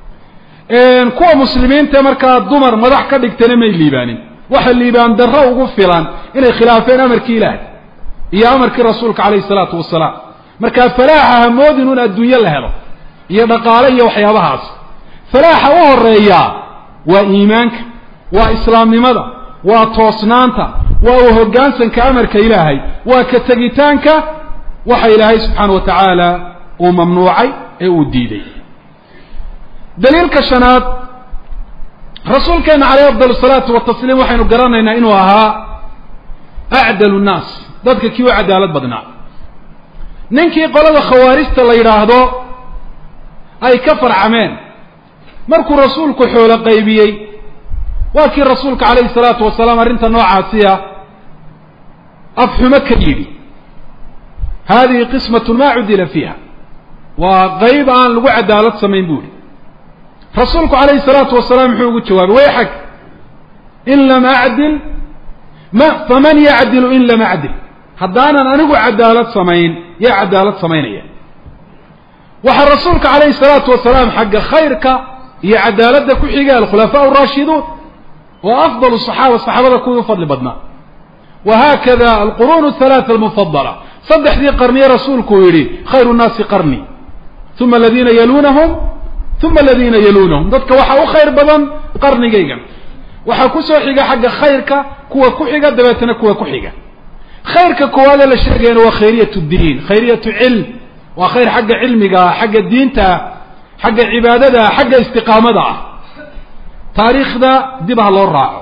kuwa muslimiintae markaa dumar madax ka dhigtana may liibaanin waxa liibaan darro ugu filan inay khilaafeen amarkii ilaahay iyo amarkii rasuulka calayhi salaatu wasalaam markaa falaaxa hamoodin un adduunyo la helo iyo dhaqaale iyo waxyaabahaas falaaxa u horeeyaa waa iimaanka waa islaamnimada waa toosnaanta waa u hoggaansanka amarka ilaahay waa ka tegitaanka waxa ilaahay subxaana wa tacaala uu mamnuucay ee uu diiday daliilka shanaad rasuulkeena caleyh afdal salaatu watasliim waxaynu garanaynaa inuu ahaa acdalu nnaas dadka kii u cadaalad badnaa ninkii qolada khawaarijta la yidhaahdo ay ka farcameen markuu rasuulku xoolo qaybiyey waa kii rasuulka calayhi salaatu wasalaam arrinta noocaasiya afxumo ka yidhi hadihi qismatun maa cudila fiiha waa qayb aan lagu cadaalad samayn bu ihi rasuulku calayhi salaatu wasalaam muxuu ugu jawaabay wayxag in lam acdil ma faman yacdilu in lam acdil haddaanan anigu cadaalad samayn yaa cadaalad samaynaya waxaa rasuulka calayhi salaatu wasalaam xagga khayrka iyo cadaaladda ku xigay alkhulafaa araashiduun wa afdal saxaaba saxaabada kuwii u fadli badnaa wa haakada alquruun halaata almufadala saddexdii qarniye rasuulku uu yidhi khayru nnaasi qarni uma aladiina yaluunahum uma aladiina yaluunahum dadka waxaa u khayr badan qarnigaygan waxaa kusoo xiga xagga khayrka kuwa ku xiga dabeetana kuwa ku xiga khayrka koowaadee la sheegayana waa khayriyat ddiin khayriyatu cilm waa khayr xagga cilmiga ah xagga diinta ah xagga cibaadada ah xagga istiqaamada ah taariikhda dib ha loo raaco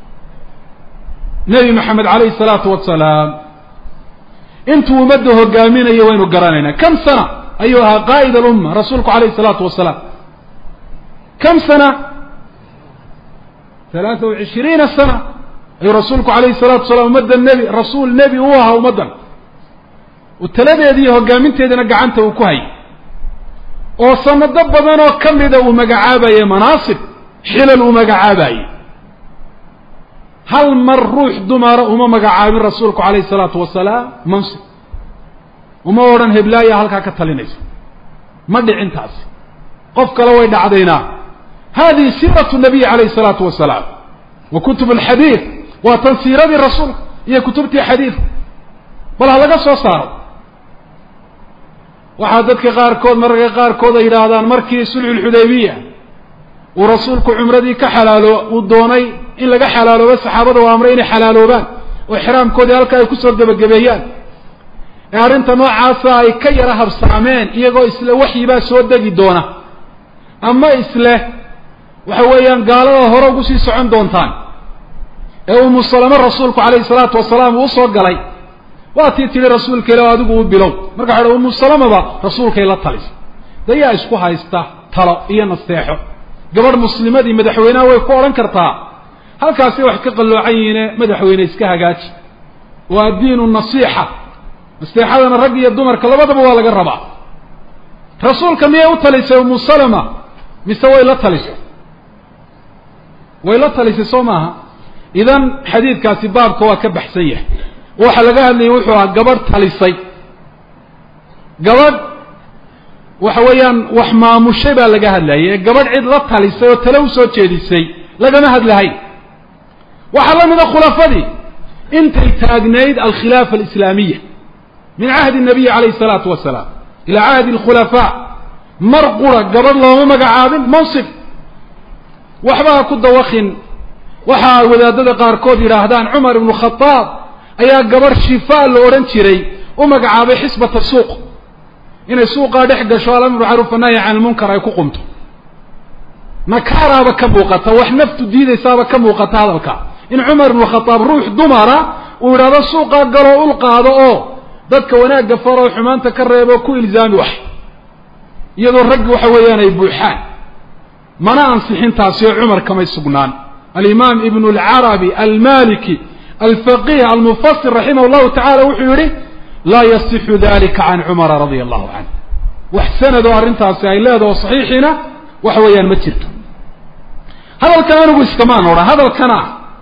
nebi maxamed calayhi salaatu wasalaam intuu ummadda hogaaminayo waynu garanaynaa kam sana ayuu ahaa qaa'id alumma rasuulku calayhi salaatu wasalaam kam sana halaata wa cishriina sana ayuu rasuulku calayhi salatu wasalaam ummadda nebi rasuul nebi u ahaa ummaddan uu taladeeda iyo hogaaminteedana gacanta uu ku hayay oo sanado badan oo ka mida uu magacaabaye manaasib xilal uu magacaabaye hal mar ruux dumara uma magacaabin rasuulku calayhi salaatu wasalaam mansib uma odhan heblaaya halkaa ka talinaysa ma dhicin taasi qof kale way dhacdaynaa hadihi siiratu nabiyi calayhi salaatu wasalaam wa kutub alxadiid waa tan siiradii rasuulka iyo kutubtii xadiidka bal ha laga soo saaro waxaa dadka qaarkood mararka qaarkood ay yidhaahdaan markii sulxulxudaybiya uu rasuulku cumradii ka xalaalo uu doonay in laga xalaaloobo saxaabada u amray inay xalaaloobaan oo xiraamkoodii halka ay kusoo gebagabeeyaan ee arrinta noocaasa ay ka yara habsaameen iyagoo isle waxyibaa soo degi doona ama isleh waxa weeyaan gaalada hore ugu sii socon doontaan ee umu salamo rasuulku calayhi salaatu wasalaam uu usoo galay waa tii tidhi rasuulka ila adigu u bilow marka waxa umu salamaba rasuulkay la talisa dayaa isku haysta talo iyo nasteexo gabadh muslimadii madaxweynaha way ku odhan kartaa halkaasi wax ka qalloocan yihiine madaxweyne iska hagaaji waa diinu nasiixa nasteexadana rag iyo dumarka labadaba waa laga rabaa rasuulka miyay u talisay umu salama mise way la talisay way la talisay soo maaha idan xadiidkaasi baabka waa ka baxsan yahay waxa laga hadlayay wuxuu ahaa gabadh talisay gabadh waxa weeyaan wax maamushay baa laga hadlayay ee gabadh cid la talisay oo tale usoo jeedisay lagama hadlahay waxaa la mida khulafadii intay taagnayd alkhilaafa alislaamiya min cahdi nabiyi calayhi salaatu wasalaam ilaa cahdi alkhulafaa mar qura gabadh looma magacaabin mansib waxba ha ku dawakin waxa wadaadada qaarkood yidhaahdaan cumar ibnu khadaab ayaa gabadh shifaa la odhan jiray u magacaabay xisbata suuq inay suuqaa dhex gasho alamru macruuf anahyi can ilmunkar ay ku qumto nakaaraaba ka muuqata wax naftu diidaysaaba ka muuqata hadalka in cumar ibnu khadaab ruux dumara uu yidhahdo suuqaa galoo ul qaado oo dadka wanaagga faroo xumaanta ka reebo ku ilzaami wax iyadoo raggi waxa weeyaan ay buuxaan mana ansixin taasi oo cumar kamay sugnaan alimaam ibnu alcarabi almaliki alfaqih almufasir raximah llahu tacala wuxuu yihi laa yasixu dalika can cumara radia allahu canh wax sanad oo arrintaasi ay leedaho saxiixiina waxa weeyaan ma jirto hadalkan anigu iskamaan odhan hadalkana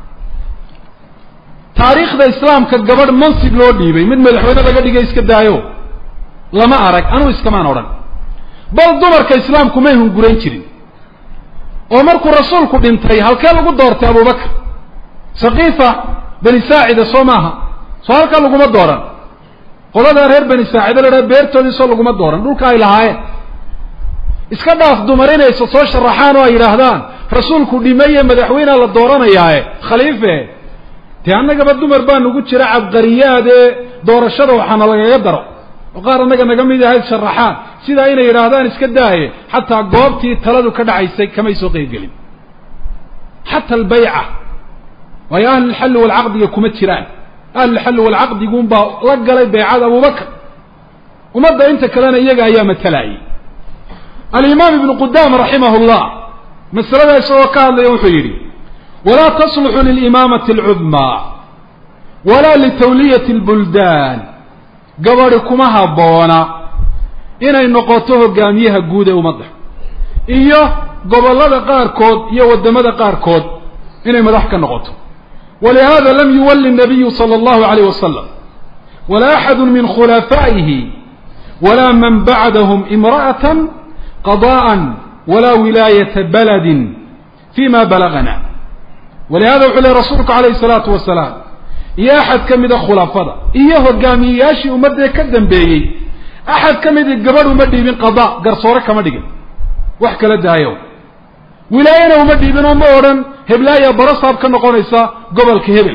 taariikhda islaamka gabadh mansib loo dhiibay mid madaxweyne laga dhigay iska daayo lama arag anigu iskamaan odhan bal dumarka islaamku may hungurayn jirin oo markuu rasuulku dhintay halkee lagu doortay abubakar sakiifa bani saacida soo maaha soo halkaa laguma dooran qoladaa reer bani saacida la dhaha beertoodii soo laguma dooran dhulka ay lahaayeen iska dhaaf dumar inaysa soo sharaxaan oo ay yidhaahdaan rasuulku dhimaye madaxweynea la dooranayaae khaliife dee annagaba dumar baa nagu jira cabqariyaad ee doorashada waxaana lagaga daro oo qaar annaga naga mid ahayd sharaxaan sidaa inay yidhaahdaan iska daaye xataa goobtii taladu ka dhacaysay kamay soo qeybgelin xata albayca waayo ahlulxalli walcaqdiga kuma jiraan ahlulxalli walcaqdiguunbaa la galay baycada abubakar ummadda inta kalena iyaga ayaa matalayay alimaam ibnu qudaama raximah llah masalada isagoo ka hadlaya wuxuu yidhi walaa tasluxu lilimaamati alcudmaa walaa litawliyati lbuldaan gabadhi kuma habboona inay noqoto hogaamiyaha guud ee ummadda iyo gobollada qaarkood iyo waddamada qaarkood inay madax ka noqoto walihada lam yuwalli nabiyu sala allahu alayh wasalam walaa axadu min khulafaa'ihi walaa man bacdahum imra'atan qada'an walaa wilaayata baladin fima balagana walihada wuxuu lehy rasuulku calayhi salaatu wasalaam iyo axad ka mida khulafada iyo hogaamiyeyaashii ummadee ka dambeeyey axad ka midi gabadh uma dhiibin qada garsoore kama dhigin wax kala daayo wilaayana uma dhiibin oo ma odhan heblaaya barasaab ka noqonaysa gobolka hebel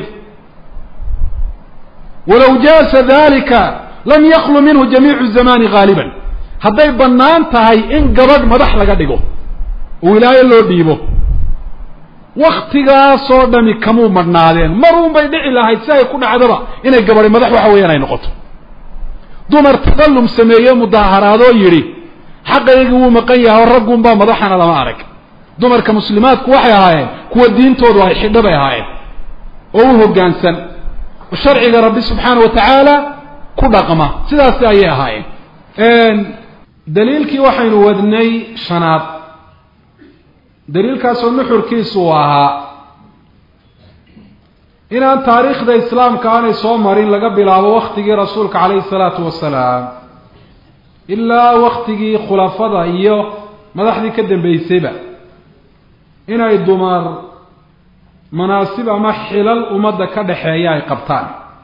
walaw jaasa dalika lam yaklu minhu jamiicu zamani haaliban hadday bannaan tahay in gabadh madax laga dhigo oo wilaayo loo dhiibo waktigaasoo dhami kamuu madhnaadeen maruun bay dhici lahayd si ay ku dhacdaba inay gabadhi madax waxa weeyaan ay noqoto dumar tadallum sameeye mudaaharaadoo yidhi xaqaygii wuu maqan yahay oo raggunbaa madaxana lama arag dumarka muslimaadku waxay ahaayeen kuwa diintoodu ay xidho bay ahaayeen oo u hoggaansan oo sharciga rabbi subxaana wa tacaala ku dhaqma sidaasi ayay ahaayeen daliilkii waxaynu wadnay shanaad daliilkaasoo nuxurkiisu uu ahaa inaan taariikhda islaamka aanay soo marin laga bilaabo waktigii rasuulka calayhi salaatu wasalaam ilaa waktigii khulafada iyo madaxdii ka dambeysayba inay dumar manaasib ama xilal ummadda ka dhexeeya ay qabtaan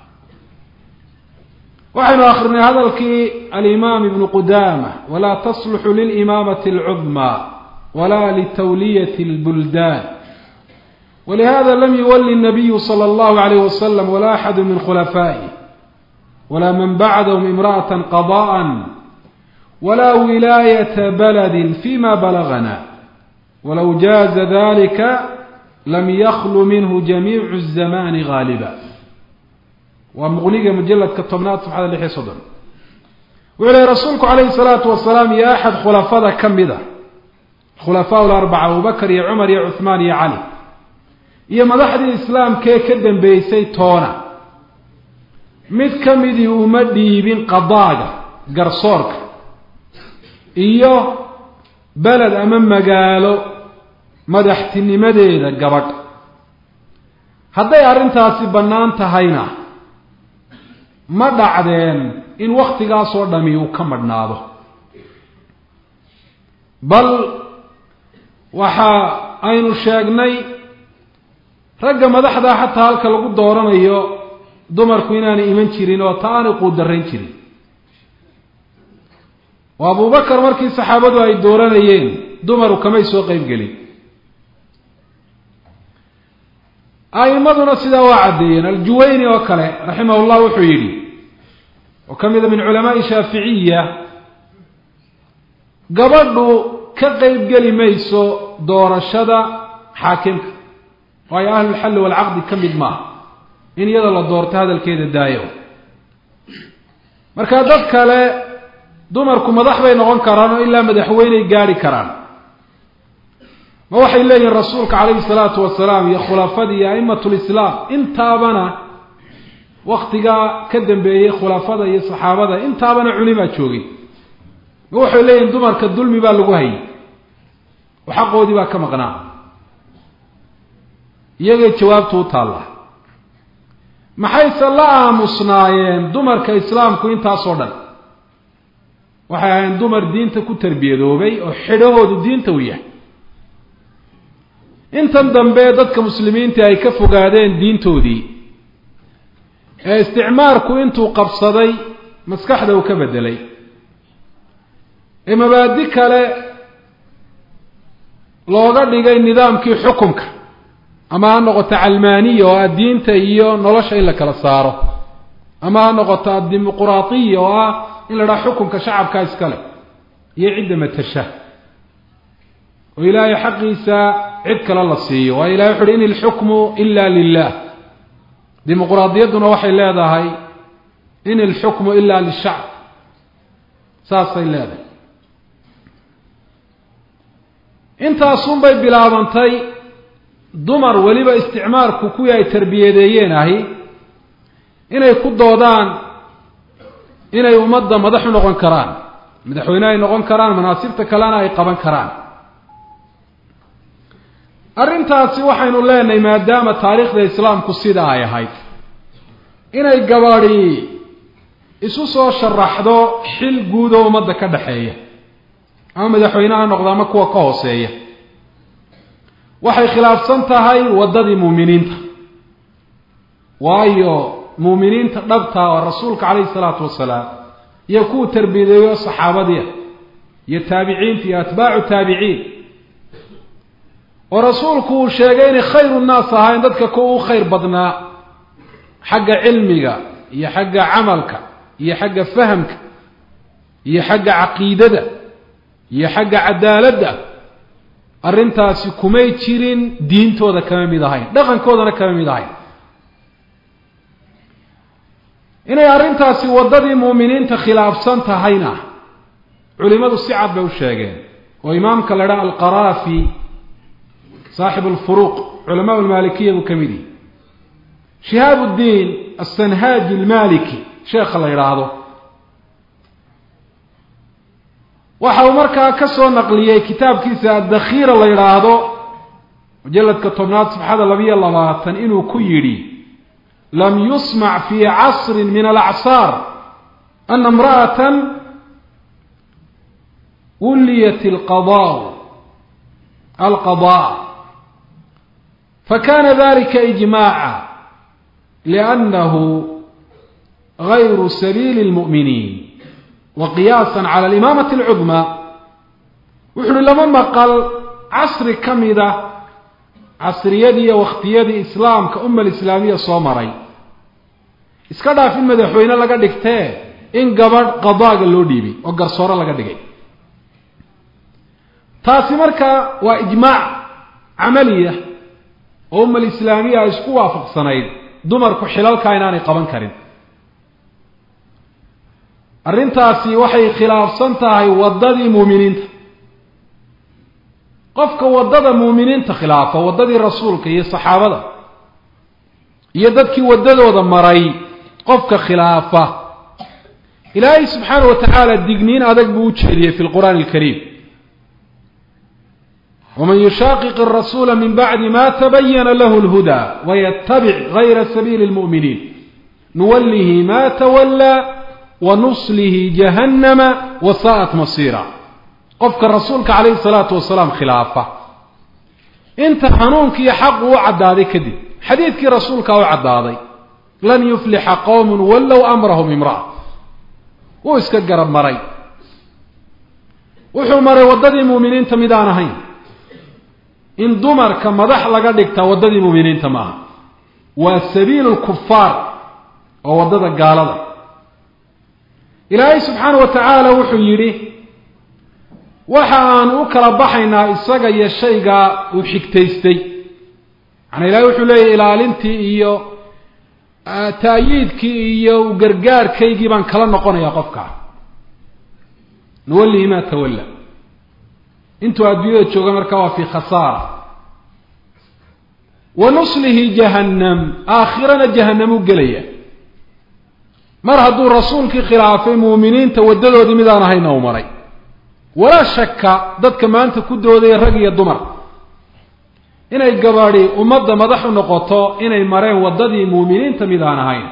waxaynu akrinay hadalkii alimaam ibnu qudaama walaa tasluxu lilimaamati alcudmaa wla litawliyat اlbuldaan walihada lam yuwali الnabiyu slى اllahu عalayh wasalam wala axadu min khulafaaئih wala man bacdahum imraأaة qadاءa wala wilaayata baladi fima balagna walow jaaza dalika lam yaklu minhu jamiicu الzamani gaaliba waa muqniga mujaladka tobnaad safxada lix iyo soddon wuxuu lehy rasuulku calayhi الsalaatu wasalaam iyo axad khulafada ka mida khulafaa larbaca abubakar iyo cumar iyo cuhmaan iyo cali iyo madaxdii islaamkee ka dambeysay toona mid ka midii uma dhiibin qadaaga garsoorka iyo beled ama magaalo madaxtinimadeeda gabadh hadday arrintaasi bannaan tahayna ma dhacdeen in wakhtigaasoo dhami uu ka madhnaado bal waxa aynu sheegnay ragga madaxdaa xataa halka lagu dooranayo dumarku inaanay iman jirin oo ta aanay quudarayn jirin oo abubakar markii saxaabadu ay dooranayeen dumaru kamay soo qeyb gelin a'imaduna sidaa waa caddeeyeen aljuwayni oo kale raximah llah wuxuu yidhi oo ka mida min culamaai shaaficiya gabadhu ka qeyb geli mayso doorashada xaakimka waayo ahlulxalli walcaqdi ka mid maaha in iyada la doorto hadalkeeda daayo marka dad kale dumarku madax bay noqon karaan oo ilaa madaxweyney gaari karaan ma waxay leeyihiin rasuulka calayhi salaatu wasalaam iyo khulafadii iyo a'imat lislaam intaabana waktigaa ka dambeeyey khulafada iyo saxaabada intaabana culimaa joogay ma waxay leeyihiin dumarka dulmi baa lagu hayay oo xaqoodii baa ka maqnaa iyagay jawaabtu u taalla maxayse la aamusnaayeen dumarka islaamku intaasoo dhan waxay ahayn dumar diinta ku tarbiyadoobay oo xidhahoodu diinta u yahay intan dambe dadka muslimiinta ay ka fogaadeen diintoodii ee isticmaarku intuu qabsaday maskaxda uu ka beddelay ee mabaadi kale looga dhigay nidaamkii xukunka ama ha noqoto calmaaniya oo ah diinta iyo nolosha in la kala saaro ama ha noqoto addimuquraatiya oo ah in la dhaha xukunka shacabkaa iskale iyo cidda matasha oo ilaahay xaqiisa cid kale la siiyo waayo ilahay wuxu uhi in ilxukmu ila lilah dimuquraadiyadduna waxay leedahay in ilxukmu ila lishacb saasay leedahay intaasunbay bilaabantay dumar weliba isticmaalku kuwii ay tarbiyadeeyeen ahi inay ku doodaan inay ummadda madax u noqon karaan madaxweyne ay noqon karaan manaasibta kalena ay qaban karaan arrintaasi waxaynu leenahay maadaama taariikhda islaamku sida ay ahayd inay gabadhi isu soo sharaxdo xil guud oo ummadda ka dhexeeya ama madaxweyne ha noqdo ama kuwa ka hooseeya waxay khilaafsan tahay waddadii muuminiinta waayo muuminiinta dhabta oo rasuulka calayhi salaatu wasalaam iyo kuwa tarbiyadeeyo saxaabadiia iyo taabiciinta iyo atbaacu taabiciin oo rasuulku uu sheegay inay khayru nnaas ahayn dadka kuwa u khayr badnaa xagga cilmiga iyo xagga camalka iyo xagga fahamka iyo xagga caqiidada iyo xagga cadaaladda arrintaasi kumay jirin diintooda kama mid ahayn dhaqankoodana kama mid ahayn inay arrintaasi waddadii muuminiinta khilaafsan tahayna culimadu si cad bay u sheegeen oo imaamka la dhaha alqaraafi saaxibu alfuruuq culamaa lmaalikiya buu ka mid yihi shihaab uddiin asanhaaji almaliki sheekha la yidhaahdo waxa uu markaa ka soo naqliyey kitaabkiisa addakhiira la yidhaahdo mujalladka tobnaad safxada labiyo labaatan inuu ku yidhi lam yusmac fi casrin min alacsaar ana imra'atan wuliyat alqadaa alqadaa fakana dalika ijmaaca liannahu gayru sabiili اlmu'miniin wa qiyaasa cala alimaamati alcudmaa wuxu uhi lama maqal casri ka mida casriyadii iyo wakhtiyadii islaamka umma alislaamiya soo maray iska dhaaf in madaxweyne laga dhigtee in gabadh qadaaga loo dhiibay oo garsooro laga dhigay taasi marka waa ijmaac camaliya oo umma alislaamiya ay isku waafaqsanayd dumarku xilalkaa inaanay qaban karin arrintaasi waxay khilaafsan tahay waddadii muuminiinta qofka waddada muuminiinta khilaafa waddadii rasuulka iyo saxaabada iyo dadkii waddadooda maray qofka khilaafa ilaahay subxaana wa tacaala digniin adag buu u jeediyey fi lqur'aani alkariim waman yushaaqiq arasuula min bacdi ma tabayana lahu lhudaa wayatabic gayra sabiili lmu'miniin nuwallihi ma tawallaa wanuslihi jahannama wasaa'at masiira qofka rasuulka calayhi salaatu wasalaam khilaafa inta hanuunkiiyo xaqu u caddaaday kadib xadiidkii rasuulkaa u caddaaday lan yuflixa qowmun wallow amrahum imra'a wuu iska garab maray wuxuu maray waddadii muuminiinta mid aan ahayn in dumarka madax laga dhigtaa waddadii muuminiinta ma aha waa sabiilu lkufaar oo waddada gaalada ilaahay subxaana wa tacaala wuxuu yidhi waxa aan u kala baxaynaa isaga iyo shaygaa uu xigtaystay macnaa ilahay wuxuu leeyahy ilaalintii iyo taayiidkii iyo gargaarkaygii baan kala noqonayaa qofkaa nuwallihi maa tawalla intuu adduunyada jooga markaa waa fi khasaara wa nuslihi jahannam aakhirana jahanamuu gelaya mar hadduu rasuulkii khilaafay muuminiinta waddadoodii midaan ahayna u maray walaa shaka dadka maanta ku doodaya rag iyo dumar inay gabadhi ummadda madax u noqoto inay mareen waddadii muuminiinta mid aan ahayn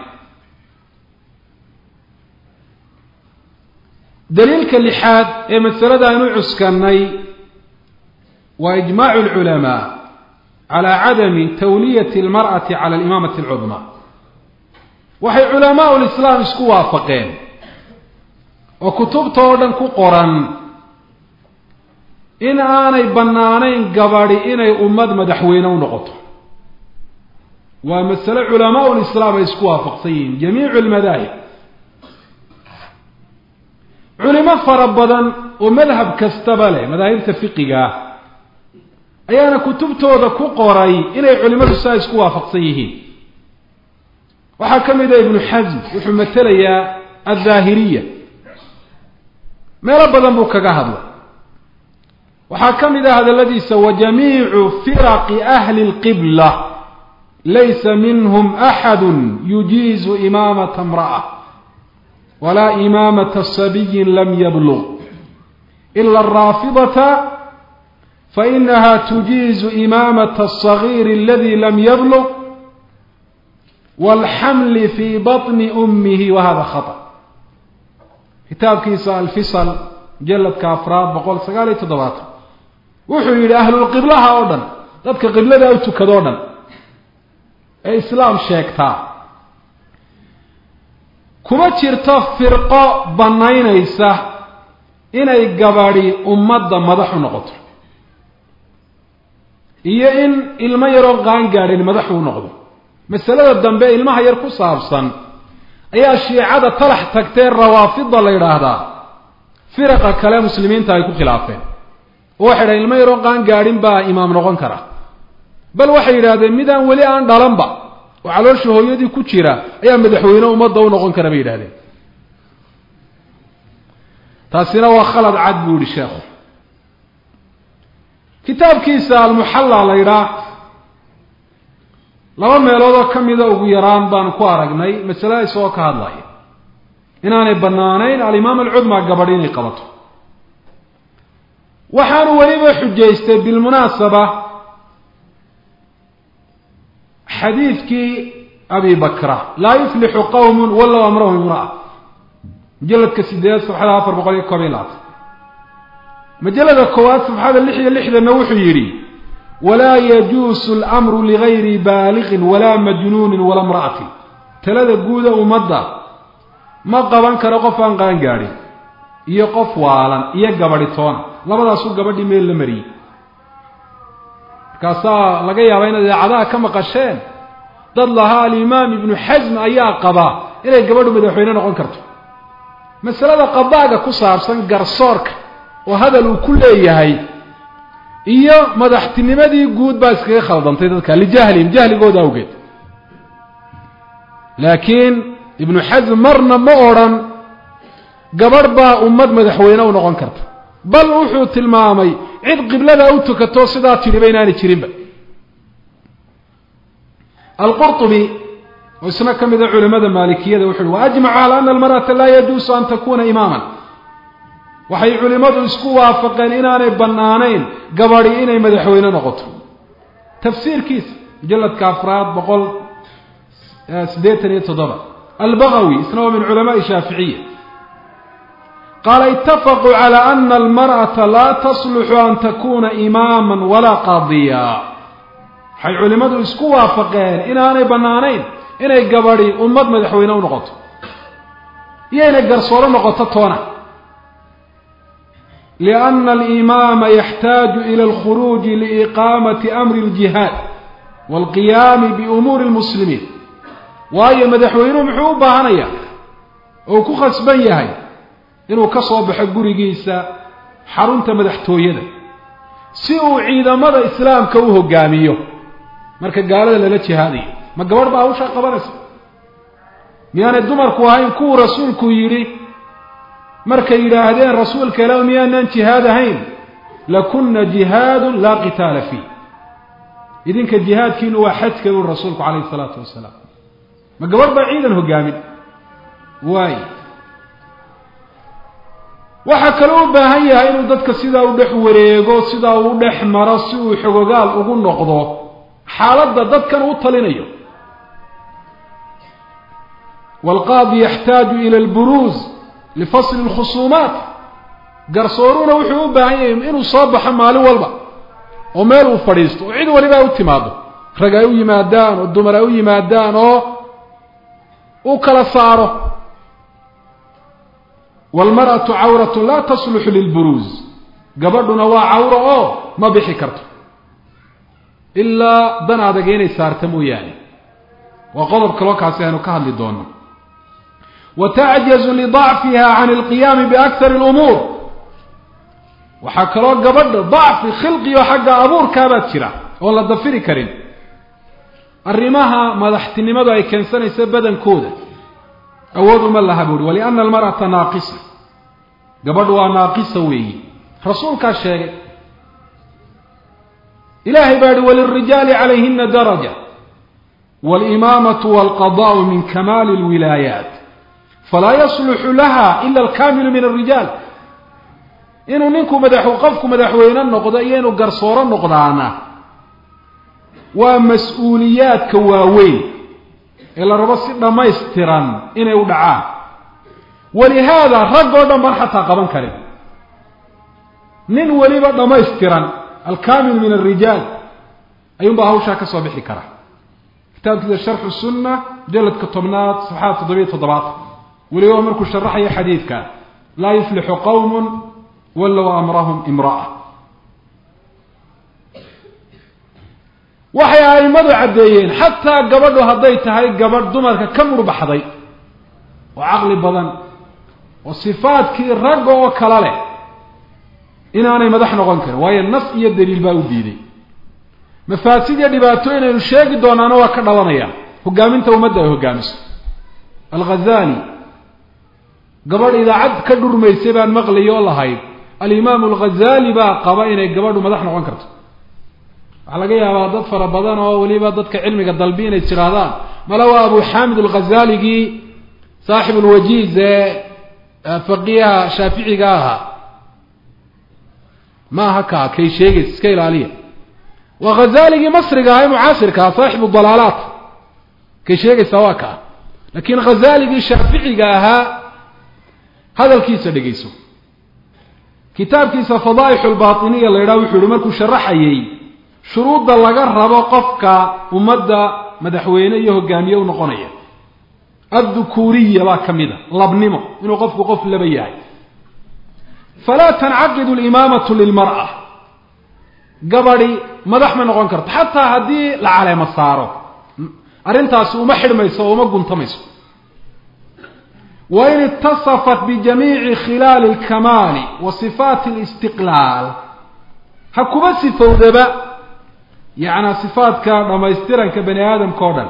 daliilka lixaad ee masalada aan u cuskanay waa ijmaacu alculamaa calaa cadami tawliyati almar'ati cala alimaamati alcudmaa waxay culamaau lislaam isku waafaqeen oo kutubta oo dhan ku qoran in aanay bannaanayn gabadhi inay ummad madaxweyne u noqoto waa masale culamaau lislaam ay isku waafaqsan yihiin jamiicu almadaahib culimo fara badan oo madhab kastaba leh madaahibta fiqiga ah ayaana kutubtooda ku qoray inay culimadu saa isku waafaqsan yihiin waxaa ka mid a ibnu xasm wuxuu matelayaa aldaahiriya meelo badan buu kaga hadlay waxaa ka mid ah hadalladiisa wajamiicu firaqi ahli اlqibla laysa minhm axadu yujiizu imaamata imra'a walaa imaamata sabiyin lam yablug ila araafidata fainaha tujiizu imaamata الصagiir aladi lam yablug wاlxamli fi baطni umihi wahada khaطأ kitaabkiisa alfisal mujaladka afraad boqol sagaal iyo toddobaatan wuxuu yidhi ahlulqiblaha oo dhan dadka qiblada u tukado o dhan ee islaam sheegtaa kuma jirto firqo bannaynaysa inay gabadhi ummadda madax u noqoto iyo in ilmo yaroo qaan gaadhin madaxu u noqdo masalada dambe ilmaha yar ku saabsan ayaa shiicada talax tagtee rawaafida la yidhaahdaa firaqa kale muslimiinta ay ku khilaafeen oo waxay dhahen ilmo yaroo qaan gaadhin baa imaam noqon kara bal waxay yidhahdeen midaan weli aan dhalanba oo caloosha hooyadii ku jira ayaa madaxweyne ummadda u noqon kara bay yidhahdeen taasina waa khalad cad buu yihi sheekhu kitaabkiisa almuxalla la yidhaah laba meeloodoo ka mida ugu yaraan baanu ku aragnay masalada isagoo ka hadlaya inaanay bannaanayn alimaam alcudmaa gabadh inay qabato waxaanu weliba xujaystay bilmunaasaba xadiidkii abi bakra laa yuflixu qowmun wallow amrahum imra'a mujaladka sideed safxada afar boqol iyo koob iyo labaatan majalada koowaad safxada lix iyo lixdanna wuxuu yidhi walaa yajuusu almru ligayri baaliqin walaa majnuunin walaa imra'atin talada guuda ummadda ma qaban karo qof aan qaan gaadhin iyo qof waalan iyo gabadhi toona labadaasuu gabadhii meel la mariyey markaasaa laga yaabaa inaad idaacadaha ka maqasheen dad lahaa alimaam ibnu xasm ayaa qabaa inay gabadhu madaxweyne noqon karto masalada qadaaga ku saabsan garsoorka oo hadal uu ku leeyahay iyo madaxtinimadii guud baa iskaga khaldantay dadka lijahlihim jahligooda awgeed laakiin ibnu xasm marna ma odrhan gabadh baa ummad madaxweyne u noqon karta bal wuxuu tilmaamay cid qiblada u tukato sidaa tidhiba inaanay jirinba alqurطubi oo isna ka mida culamada maalikiyada wuxu uhi waajmacu calى ana almarأata laa yajuusu an takuna imaaman waxay culimmadu isku waafaqeen inaanay bannaanayn gabadhi inay madaxweyne noqoto tafsiirkiisa mujaladka afraad boqol siddeetan iyo toddoba albagawi isna waa min culamaai shaaficiya qaala itafaquu calى ana almarأata laa tasluxu an takuna imaama walaa qaadiya waxay culimmadu isku waafaqeen inaanay bannaanayn inay gabadhi ummad madaxweyne u noqoto iyo inay garsooro noqoto toona lianna alimaama yaxtaaju ila alkhuruuji liiqaamati amri aljihaad waalqiyaami biumuuri lmuslimiin waayo madaxweynuhu muxuu u baahanaya oo ku khasban yahay inuu ka soo baxo gurigiisa xarunta madaxtooyada si uu ciidamada islaamka u hogaamiyo marka gaalada lala jihaadayo ma gabadh baa hawshaa qabanaysa miyaanay dumarku ahayn kuwuu rasuulku yidhi markay yidhaahdeen rasuulka ilaah miyaanaan jihaad ahayn lakuna jihaadun laa qitaala fiih idinka jihaadkiinu waa xajka uri rasuulku calayhi isalaatu wasalaam ma gabadh baa ciidan hogaamin waay waxaa kaloo u baahan yahay inuu dadka sidaa u dhex wareego sidaa uu dhex maro si uu xogogaal ugu noqdo xaaladda dadkan u talinayo waalqaadi yaxtaaju ila alburuuz lifasli alkhusuumaat garsooruuna wuxuu u baahan yahay inuu soo baxo maalin walba oo meel uu fadhiisto oo cid waliba ay u timaado rag ay u yimaadaan oo dumar ay u yimaadaan oo u kala saaro waalmar'atu cawratu laa tasluxu lilburuuz gabadhuna waa cawro oo ma bixi karto ilaa dan adag inay saarta mooyaane waa qodob kaloo kaasi aynu ka hadli doono wa tacjazu lidacfiha can alqiyaami biakhari lumuur waxaa kaloo gabadha dacfi khilqiyo xagga abuurkaabaad jira oon la dafiri karin arrimaha madaxtinimadu ay keensanaysa badankooda awood uma laha buuhi waliana almar'ata naaqisa gabadhu waa naaqisa weeyi rasuulkaa sheegay ilahay baa yihi walirijaali calayhina daraja walimaamatu walqadaau min kamaali lwilaayaat falaa yasluxu laha ila alkaamilu min alrijaal inuu ninku madax qofku madaxweyne noqdo iyo inuu garsooro noqdaana waa mas-uuliyaadka waaweyn ee la rabo si dhammaystiran inay u dhacaan walihaada rag oo dhan baan xataa qaban karin nin weliba dhammaystiran alkaamil min alrijaal ayuunbaa hawshaa ka soo bixi kara kitaabkiisa sharxu sunna mujaladka tobnaad saxaad toddobiyo toddobaatan weliba markuu sharaxayo xadiidka laa yuflixu qowmun wallow amrahum imra'a waxay a'immadu caddeeyeen xataa gabadhu hadday tahay gabadh dumarka ka murbaxday oo caqli badan oo sifaadkii ragga oo kala leh inaanay madax noqon karin waayo nas iyo daliil baa u diiday mafaasid iyo dhibaatooyin aynu sheegi doonaana waa ka dhalanaya hogaaminta ummadda ay hogaamiso alghazali gabadh idaacad ka dhurmaysay baan maqlayo oo lahayd alimaamu alghazali baa qaba inay gabadhu madax noqon karto waxaa laga yaabaa dad fara badan oo weliba dadka cilmiga dalbi inay tirahdaan mala waa abu xamid alghazaligii saaxib lwajiiz ee faqiiha shaaficiga ahaa ma aha kaa kay sheegays iska ilaaliya waa ghazaligii masriga ahaa ee mucaasirka ah saaxibu dalaalaat kay sheegaysaa waa kaa laakiin ghazaligii shaaficiga ahaa hadalkiisa dhegeyso kitaabkiisa fadaaixu lbaatiniya la yidhaha wuxuu yihi markuu sharaxayey shuruudda laga rabo qofka ummadda madaxweyne iyo hogaamiye u noqonaya addukuuriya baa ka mid a labnimo inuu qofku qof laba yahay falaa tancaqidu limaamatu lilmar'a gabadi madax ma noqon karto xataa haddii la caleemo saaro arrintaasi uma xidhmayso oo uma guntamayso wain itasafat bijamiici khilaali alkamaali wa sifaati alistiqlaal ha kuba sifowdaba yacnaa sifaadka dhammaystiranka bani aadamka o dhan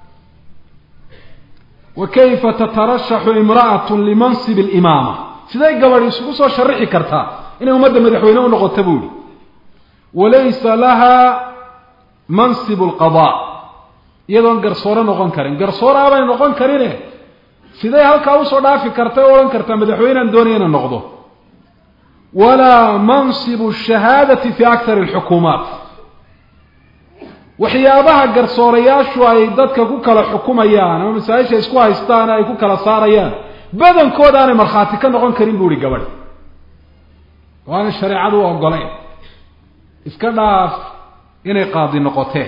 wa kayfa tatarashaxu imra'atu limansib alimaama siday gabadhi isugu soo sharixi kartaa inay ummadda madaxweyne u noqoto buu yihi walaysa laha mansibu alqadaa iyadoon garsoore noqon karin garsoore abay noqon karine siday halkaa usoo dhaafi karta o odhan kartaa madaxweynean doonaya ina noqdo walaa mansibu shahaadati fi akthar alxukuumaat waxyaabaha garsoorayaashu ay dadka ku kala xukumayaan ama masaa-isha isku haystaan ay ku kala saarayaan badankooda aanay markhaati ka noqon karin bu ihi gabadh oo aanay shareecadu u ogoleyn iska dhaaf inay qaadi noqotee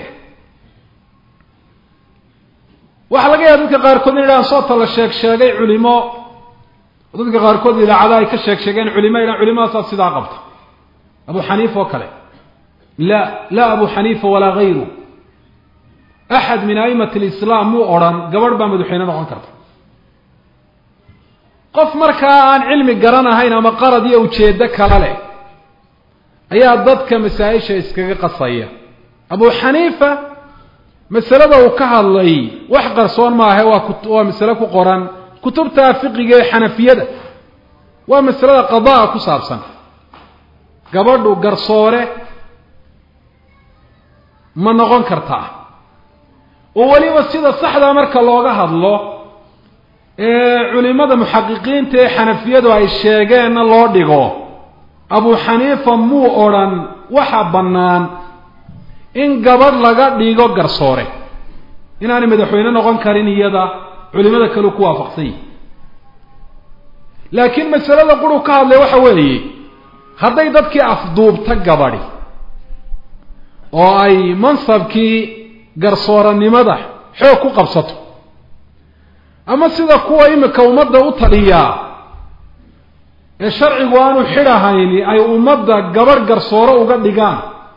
waxaa laga yaaba dadka qaarkood in idhahan soota la sheeg sheegay culimo dadka qaarkood idaacada ay ka sheeg sheegeen culimo idhahan culimadaasaa sidaa qabta abu xaniifa oo kale la laa abu xaniifa walaa gayru axad min a'imat alislaam muu odhan gabadh baa madaxweyne noqon karta qof markaa aan cilmi garanahayn ama qarad iyo ujeeddo kala leh ayaa dadka masaa-isha iskaga qasaya abu xaniifa masalada uu ka hadlay wax qarsoon maahe waa waa masale ku qoran kutubta fiqiga ee xanafiyada waa masalada qadaa ku saabsan gabadhu garsoore ma noqon kartaa oo weliba sida saxdaa marka looga hadlo ee culimada muxaqiqiinta ee xanafiyadu ay sheegeenna loo dhigo abu xaniifa muu odrhan waxa bannaan in gabadh laga dhigo garsoore inaanay madaxweyne noqon karin iyada culimada kale ku waafaqsan yihi laakiin masalada quru ka hadlay waxa weeye hadday dadkii afduubta gabadhi oo ay mansabkii garsooranimada xoog ku qabsato ama sida kuwa imika ummadda u taliyaa ee sharcigu aanu xidhahayni ay ummadda gabadh garsoore uga dhigaan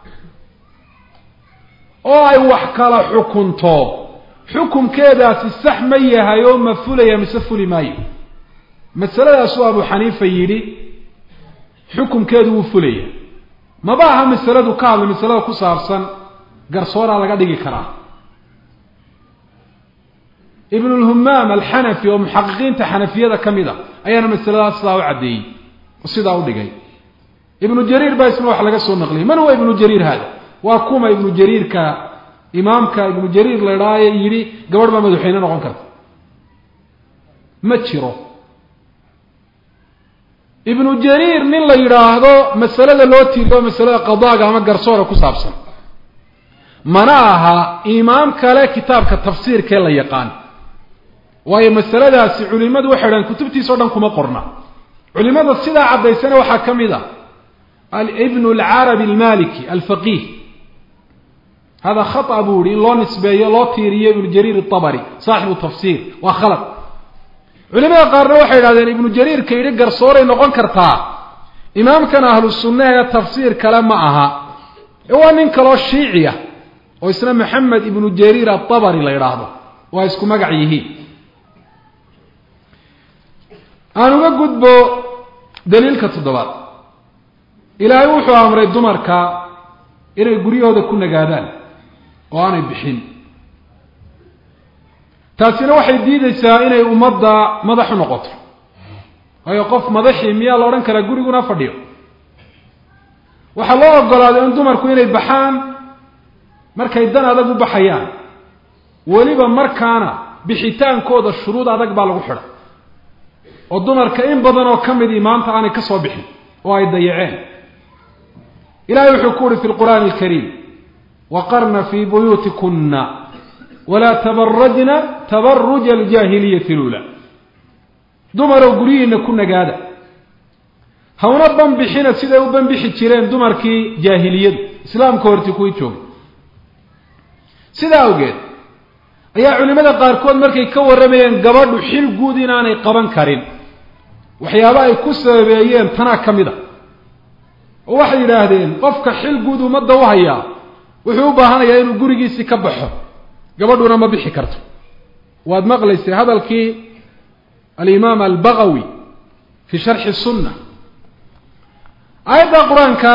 oo ay wax kala xukunto xukumkeedaasi sax ma yahay oo ma fulaya mise fuli maayo masaladaasuu abu xaniifa yidhi xukumkeedu wuu fulaya maba aha masaladu ka hadlay masalada ku saabsan garsooraa laga dhigi karaa ibn lhumaam alxanafi oo muxaqiqiinta xanafiyada ka mid a ayaana masaladaas sidaa u caddeeyey oo sidaa u dhigay ibnu jariir baa isna wax laga soo naqliyay man huwa ibnu jariir hada waa kuma ibnu jariirka imaamka ibnu jariir la idhaaye yidhi gabadh baa madaxweyne noqon karta ma jiro ibnu jariir nin la yidhaahdo masalada loo tiiriyo masalada qadaaga ama garsoora ku saabsan mana aha imaam kale kitaabka tafsiirkee la yaqaan waayo masaladaasi culimadu waxay dhahan kutubtiisa o dhan kuma qorna culimada sidaa caddaysana waxaa ka mid a ibn alcarabi almaliki alfaqih hada khata buu yihi in loo nisbeeyo loo tiiriyo ibnu jariir atabari saaxibu tafsiir waa khalad culimada qaarna waxay idhahdeen ibnu jariirka yidhi garsooray noqon kartaa imaamkan ahlu sunna ee tafsiir kale ma aha ee waa nin kaloo shiici ah oo isna maxamed ibnu jariir atabari la yidhaahdo waa isku magac yihiin aan uga gudbo daliilka toddobaad ilaahay wuxuu amray dumarka inay guryahooda ku nagaadaan oo aanay bixin taasina waxay diideysaa inay ummadda madax u noqoto waayo qof madaxii miyaa la odhan karaa guriguna fadhiyo waxaa loo ogolaaday in dumarku inay baxaan markay dan adag u baxayaan weliba markaana bixitaankooda shuruud adag baa lagu xidhay oo dumarka in badan oo ka midii maanta aanay ka soo bixin oo ay dayaceen ilahay wuxuu ku uhi fi lqur'aani alkariim waqarna fii buyuutikuna walaa tabarajna tabaruja aljaahiliyati lula dumaroo guryihiina ku nagaada hawna banbixina siday u banbixi jireen dumarkii jaahiliyadu islaamka horti kuwii joogay sidaa awgeed ayaa culimada qaarkood markay ka warramayeen gabadhu xil guud inaanay qaban karin waxyaaba ay ku sababeeyeen tanaa ka mid a oo waxay yidhaahdeen qofka xil guud ummadda u hayaa wuxuu u baahanayaa inuu gurigiisii ka baxo gabadhuna ma bixi karto waad maqlaysay hadalkii alimaam albagawi fi sharxi sunna aayadda qur-aanka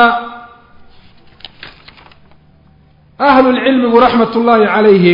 ahlulcilmigu raxmat ullaahi calayhim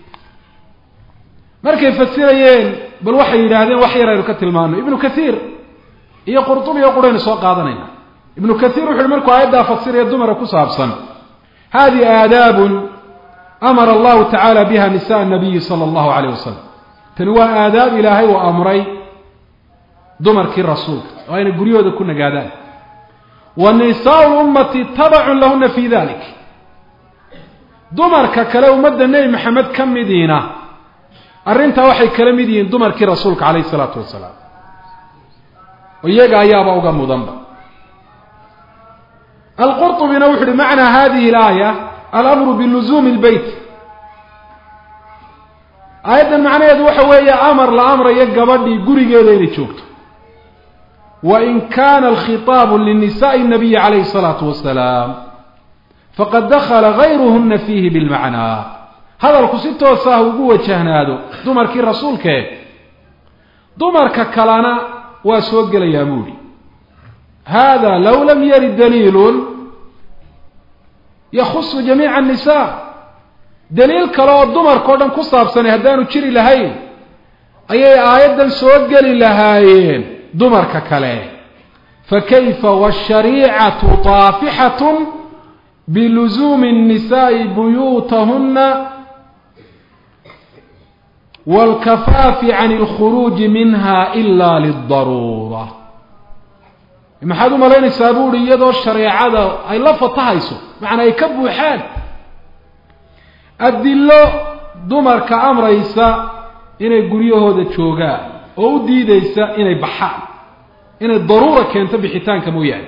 markay fasirayeen bal waxay yidhaahdeen wax yar aynu ka tilmaano ibnu kathiir iyo qurtubi oo quraynu soo qaadanayna ibnu kathiir wuxu uhi markuu aayaddaa fasiraya dumara ku saabsan hadihi aadaabun amara allahu tacaala biha nisa nabiyi sala allahu alayh wasalam tani waa aadaab ilaahay uu amray dumarkii rasuulka oo ayna guryahooda ku nagaadaan wa nisaau lummati tabacun lahuna fi dalik dumarka kale ummadda nebi maxamed ka midiina arrintaa waxay kala mid yihiin dumarkii rasuulka calayhi isalaatu wasalaam oo iyaga ayaaba uga mudanba alqurطubina wuxu uhi macnaa hadihi اlaaya alamru biluzuumi اlbeyt aayaddan macnaheedu waxa weeye amar la amrayo gabadhii gurigeeda inay joogto wain kana alkhitaabu linisaءi الnabiyi calayhi الsalaatu wasalaam faqad dakla gayruhuna fiihi bilmacnaa hadalku si toos ah ugu wajahnaado dumarkii rasuulkee dumarka kalena waa soo gelayaa buuhi hada low lam yarid daliilun yakhusu jamiica الnisa daliil kale oo dumarkao dhan ku saabsanay haddaanu jiri lahayn ayay aayaddan soo geli lahaayeen dumarka kale fakayfa washariicatu taafixatun biluzuumi الnisaءi buyuutahuna wاlkafaafi can اlkhuruuji minha ila lidaruura maxaad u malaynaysaa buuhi iyadoo shareecada ay la fatahayso macnaa ay ka buuxaan adilo dumarka amraysa inay guryahooda joogaan oo u diideysa inay baxaan inay daruura keento bixitaanka mooyaane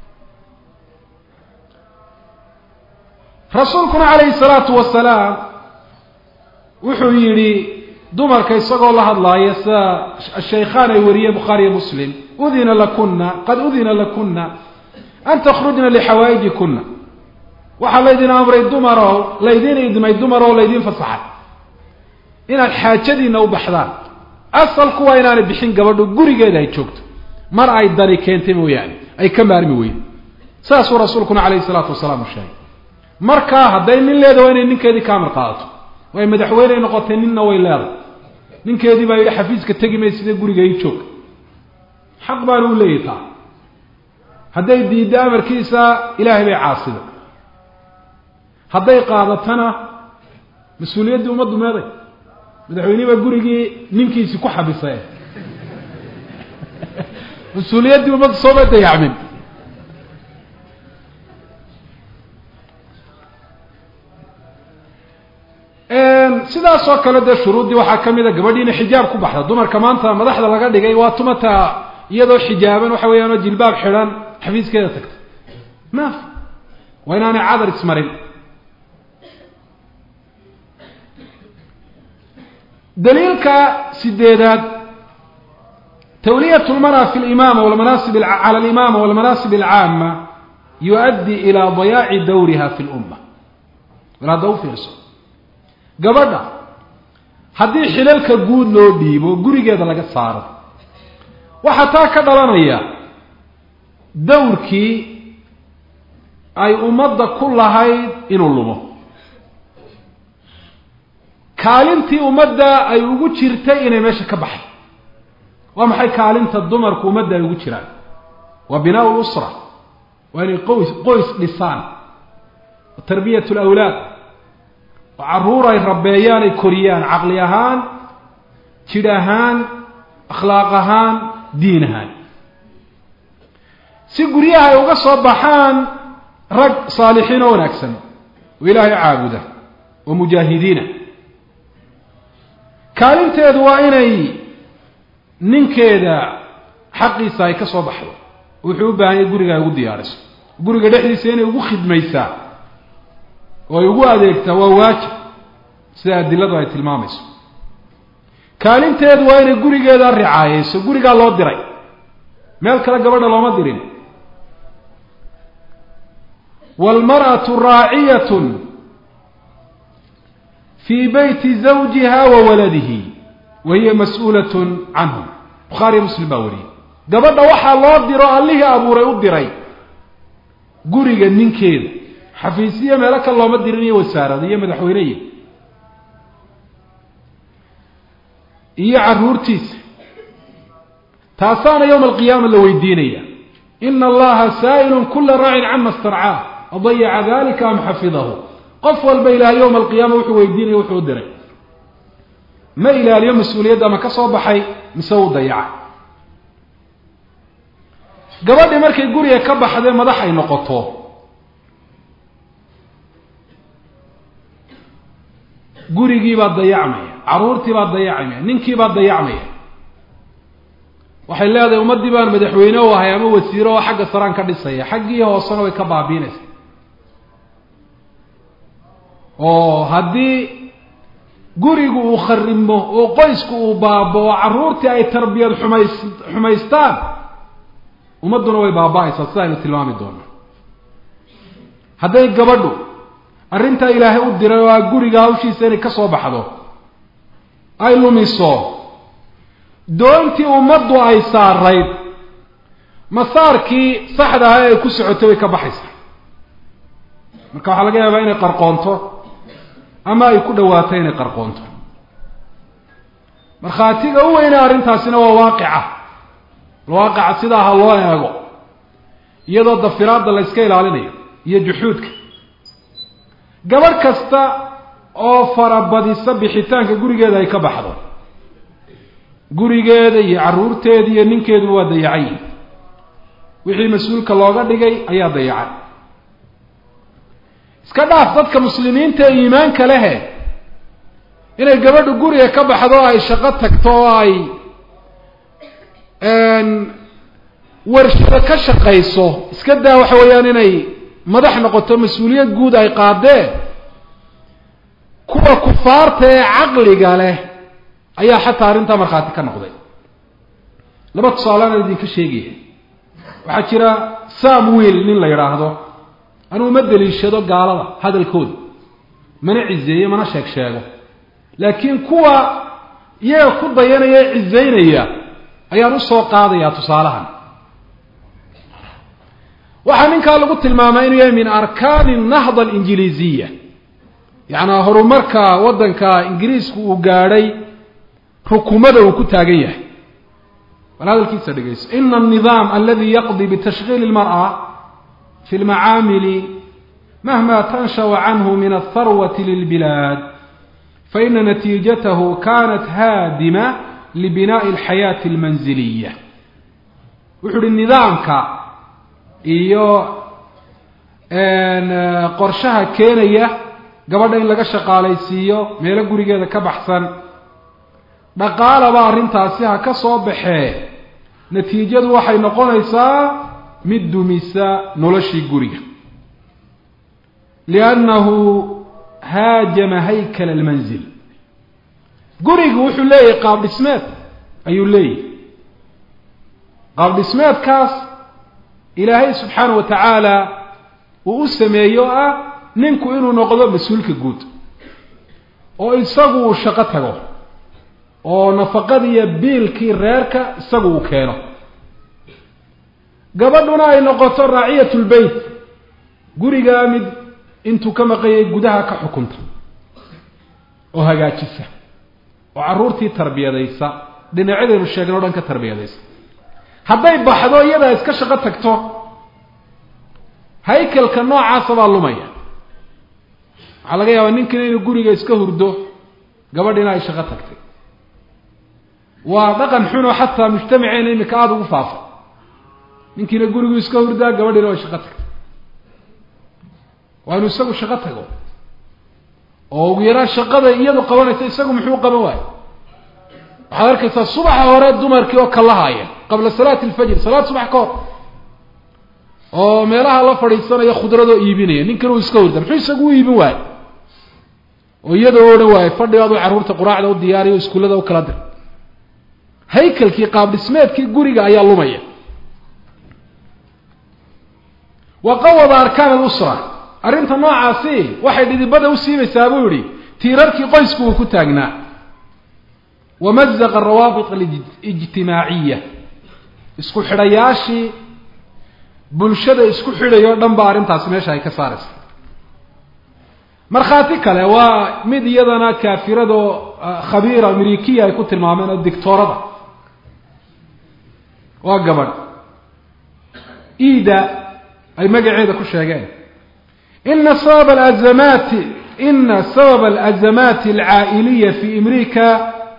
rasuulkuna calayhi salaatu wasalaam wuxuu yidhi dumarka isagoo la hadlaaya sida shaykhaan ay wariyeen bukhaariyo muslim udina lakuna qad udina lakuna an takhrujna lixawaa'ijikuna waxaa laydin amray dumarow laydin idmay dumarow laydin fasaxay inaad xaajadiina u baxdaan asalku waa inaanay bixin gabadho gurigeeda ay joogto mar ay dari keentay mooyaane ay ka maarmi weydo saasuu rasuulkuna calayhi salaatu wasalaam u sheegay markaa hadday nin leeda waa inay ninkeedii ka amar qaadato way madaxweyney noqotay ninna way leedahay ninkeedii baa yidhi xafiiska tegi may sidee guriga ii joog xaq baana u leeyahy taa hadday diiddo amarkiisa ilaahay bay caasida hadday qaadatana mas-uuliyaddii ummaddu meeday madaxweynihi baa gurigii ninkiisii ku xabisay mas-uuliyaddii ummaddu sooma dayacmin sidaas oo kale dee shuruuddii waxaa ka mid a gabadhiina xijaab ku baxda dumarka maanta madaxda laga dhigay waa tumata iyadoo xijaaban waxa weeyaan oo jilbaab xidhan xafiiskeeda tagta maaf waa inaanay cadar ismarin daliilka sideedaad tawliyat lmara fi limaama walmanaasib cala alimaama walmanaasib alcaama yu-addi ilaa dayaaci dawriha fi lumma wal hadda u fiirso gabadha haddii xilalka guud loo dhiibo gurigeeda laga saaro waxaa taa ka dhalanaya dawrkii ay ummadda ku lahayd inuu lumo kaalintii ummadda ay ugu jirtay inay meesha ka baxay waa maxay kaalinta dumarku ummadda ay ugu jiraan waa binaa lusra waa inay qoys qoys dhisaan wa tarbiyat lawlaad oo carruur ay rabeeyaan ay koriyaan caqli ahaan jidh ahaan akhlaaq ahaan diin ahaan si guryaha ay uga soo baxaan rag saalixiin oo wanaagsan oo ilaahay caabuda oo mujaahidiina kaalinteedu waa inay ninkeeda xaqiisa ay ka soo baxdo wuxuu u baahan yahay guriga ay ugu diyaariso guriga dhexdiisa inay ugu khidmaysaa oo ay ugu adeegtaa waa waajib sida adiladu ay tilmaamayso kaalinteedu waa inay gurigeeda ricaayeyso gurigaa loo diray meel kale gabadha looma dirin waalmar'atu raaciyatun fii beyti zawjiha wa waladihi wa hiya mas-uulatun canhum bukhaariyo muslim baa wariyey gabadha waxaa loo diro allihii abuuray u diray guriga ninkeeda xafiisiyo meelo kale looma dirin iyo wasaarada iyo madaxweyneya iyo carruurtiisa taasaana yowma alqiyaama la weydiinaya ina allaha saa'ilun kula raacin cama starcaah adayaca dalika am xafidahu qof walba ilaahay yowma alqiyaama wuxuu weydiinaya wuxuu u diray ma ilaaliyo mas-uuliyadda ama ka soo baxay mise uu dayacay gabadhii markay guriga ka baxdee madax ay noqoto gurigii baa dayacmaya carruurtii baa dayacmaya ninkii baa dayacmaya waxay leedahay ummaddii baan madaxweyne u ahay ama wasiiro oo xagga saraan ka dhisaya xaggii hoosena way ka baabiinaysa oo haddii gurigu uu kharimo oo qoysku uu baabo oo carruurtii ay tarbiyad xumays xumaystaan ummadduna way baaba-aysaa sida aynu tilmaami doono hadday gabadhu arrintaa ilaahay u diray oo a guriga hawshiisa inay ka soo baxdo ay lumiso doontii ummaddu ay saarayd masaarkii saxda aha ee ku socotay way ka baxaysaa marka waxaa laga yaabaa inay qarqoonto ama ay ku dhawaato inay qarqoonto markhaatiga u weyne arrintaasina waa waaqica waaqica sidaa ha loo eego iyadoo dafiraadda la yska ilaalinayo iyo juxuudka gabadh kasta oo farabadisa bixitaanka gurigeeda ay ka baxdo gurigeeda iyo carruurteeda iyo ninkeeduba waa dayacan yihin wixii mas-uulka looga dhigay ayaa dayacay iska dhaaf dadka muslimiinta ee iimaanka lehe inay gabadhu guriga ka baxdo o ay shaqo tagto oo ay warshado ka shaqayso iska daa waxa weeyaan inay madax noqoto mas-uuliyad guud ay qaadeen kuwa kufaarta ee caqliga leh ayaa xataa arrintaa markhaati ka noqday laba tusaaleana idinka sheegaya waxaa jira samwiil nin la yidhaahdo anuu ma deliishado gaalada hadalkooda mana cizeeyo mana sheeg sheego laakiin kuwa iyaga ku dayanaya ee cizaynaya ayaan usoo qaadayaa tusaalahan waxaa ninkaa lagu tilmaamay inuu yahay min arkaani nahda alinjiliiziya yacnaa horumarka waddanka ingiriisku uu gaadhay rukumada uu ku taagan yahay bal hadalkiisa dhegeyso ina alnidaam aladi yaqdi bitashkiili اlmarأa fi lmacaamili mahma tanshau canhu min altharwati lilbilaad faina natiijatahu kanat haadima libinaءi اlxayaati اlmanziliya wuxuu uhi nidaamka iyo qorshaha keenaya gabadha in laga shaqaalaysiiyo meelo gurigeeda ka baxsan dhaqaalaba arrintaasi ha ka soo baxee natiijadu waxay noqonaysaa mid dumisa noloshii guriga liannahu haajama haykala almanzil gurigu wuxuu leeyahay qaab dhismeed ayuu leeyahay qaab dhismeedkaas ilaahay subxaana wa tacaala uu u sameeyo ah ninku inuu noqdo mas-uulka guud oo isagu uu shaqo tago oo nafaqadiiyo biilkii reerka isagu uu keeno gabadhuna ay noqoto raaciyat lbeyt gurigaa mid intuu ka maqayay gudaha ka xukunta oo hagaajisa oo carruurtii tarbiyadaysa dhinacyadaynu sheegna o dhan ka tarbiyadaysa hadday baxdo iyadaa iska shaqo tagto haykalka noocaasa baa lumaya waxaa laga yaabaa ninkiina inuu guriga iska hurdo gabadhina ay shaqo tagtay waa dhaqan xunoo xataa mujtamaceena imika aada ugu faafay ninkiina gurigu iska hurdaa gabadhiina way shaqo tagtay waa inuu isagu shaqo tago oo ugu yaraan shaqada iyadu qabanaysa isagu muxuu qaban waayo waxaad arkaysaa subaxa hore dumarkii oo kalahaaya qabla salaati alfajr salaad subax ka hor oo meelaha la fadhiisanaya khudradoo iibinaya ninkan uu iska hurda muxuu isagu u iibin waayo oo iyada o odhan waayo fadhigaadu carruurta quraacda u diyaariyo o iskuullada u kala dir haykalkii qaab dhismeedkii guriga ayaa lumaya wa qawada arkaan alusra arrinta noocaasi waxay dhidibada u siibaysaa buu yihi tiirarkii qoysku uu ku taagnaa wamazaqa arawaabit alijtimaaciya isku xidhayaashii bulshada isku xidhayo o dhan ba arrintaasi meesha ay ka saaraysa markhaati kale waa mid iyadana kaafirado khabiira amerikiya ay ku tilmaameen oo dictoorada waa gabadh ida ay magaceeda ku sheegeen ina sabab alazamaati ina sabab alazamaati alcaa'iliya fi amrika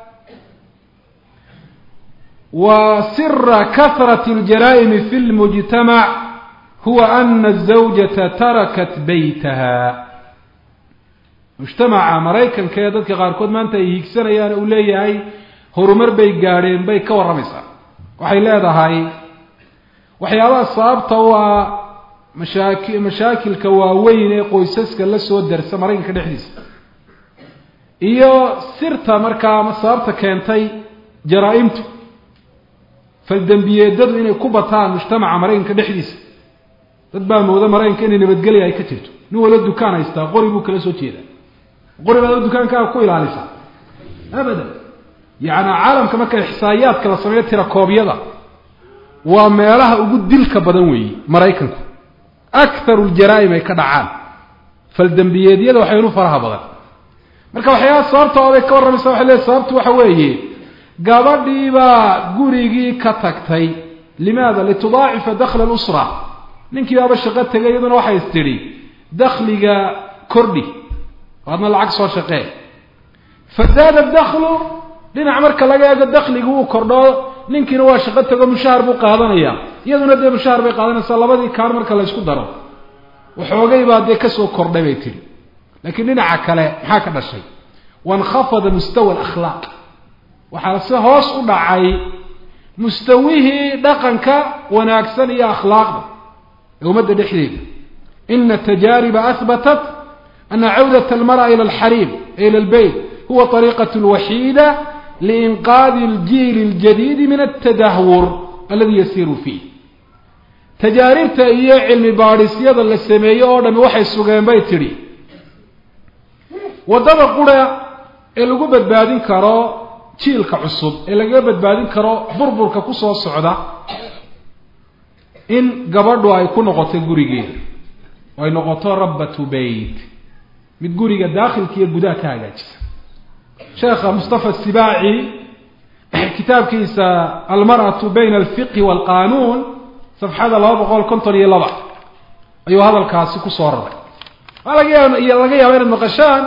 wa sira kahrat اljaraa'imi fi lmujtamac huwa ana الزawjata tarakat baytaha mujtamaca maraykanka ee dadka qaarkood maanta ay hiigsanayaan uu leeyahay horumar bay gaadheen bay ka warramaysaa waxay leedahay waxyaabaha sababta u ah mashaaki mashaakilka waaweyn ee qoysaska la soo darsa maraykanka dhexdiisa iyo sirta markaa ama sababta keentay jaraa-imtu faldembiyeedadu inay ku bataan mujtamaca maraykanka dhexdiisa dad baa mooda maraykanka inay nabadgelya ay ka jirto nin wala dukaan haystaa qori buu kala soo jeedaa qori baad dukaankaaga ku ilaalisaa abadan yacni caalamka marka ixsaa'iyaadka la sameeyo tirakoobyada waa meelaha ugu dilka badan weeye maraykanku akharu ljaraa'im ay ka dhacaan faldembiyeedyada waxay inu faraha badan marka waxyaaba sababta oday ka warramaysa waxay leeay sababtu waxa weeye gabadhiibaa gurigii ka tagtay limaada litudaacifa dakla lusra ninkii baaba shaqo tegay iyaduna waxay is tidhi dakliga kordhi adna lacag soo shaqee fa zaada daklu dhinac marka laga eego dakligu uu kordho ninkiina waa shaqo tego mushahar buu qaadanaya iyaduna dee mushahar bay qaadanaysaa labadii kaan marka la ysku daro waxoogay baa dee kasoo kordhay bay tihi laakiin dhinaca kale maxaa ka dhashay wainkhafada mustawa alakhlaaq waxaa si hoos u dhacay mustawihii dhaqanka wanaagsan iyo akhlaaqda ee ummadda dhexdeeda ina tajaariba ahbatat ana cawdat almar'a ila alxariim ila albeyt huwa طariiqaة اlwaxiida liinqaadi اljiil اljadiidi min altadahwur aladi yasiiru fiih tajaaribta iyo cilmi baadhisyada la sameeye oo dhami waxay sugeen bay tidhi waddada qura ee lagu badbaadin karo jiilka cusub ee lagaga badbaadin karo burburka kusoo socda in gabadhu ay ku noqoto gurigeeda oo ay noqoto rabbatu beyt mid guriga daakhilka iyo gudaha ka hagaajisa sheekha mustafa sibaaci kitaabkiisa almar'atu bayna alfiqhi waalqanuun safxada laba boqol konton iyo laba ayuu hadalkaasi kusoo raray waa laga yaaba laga yaaba inaad maqashaan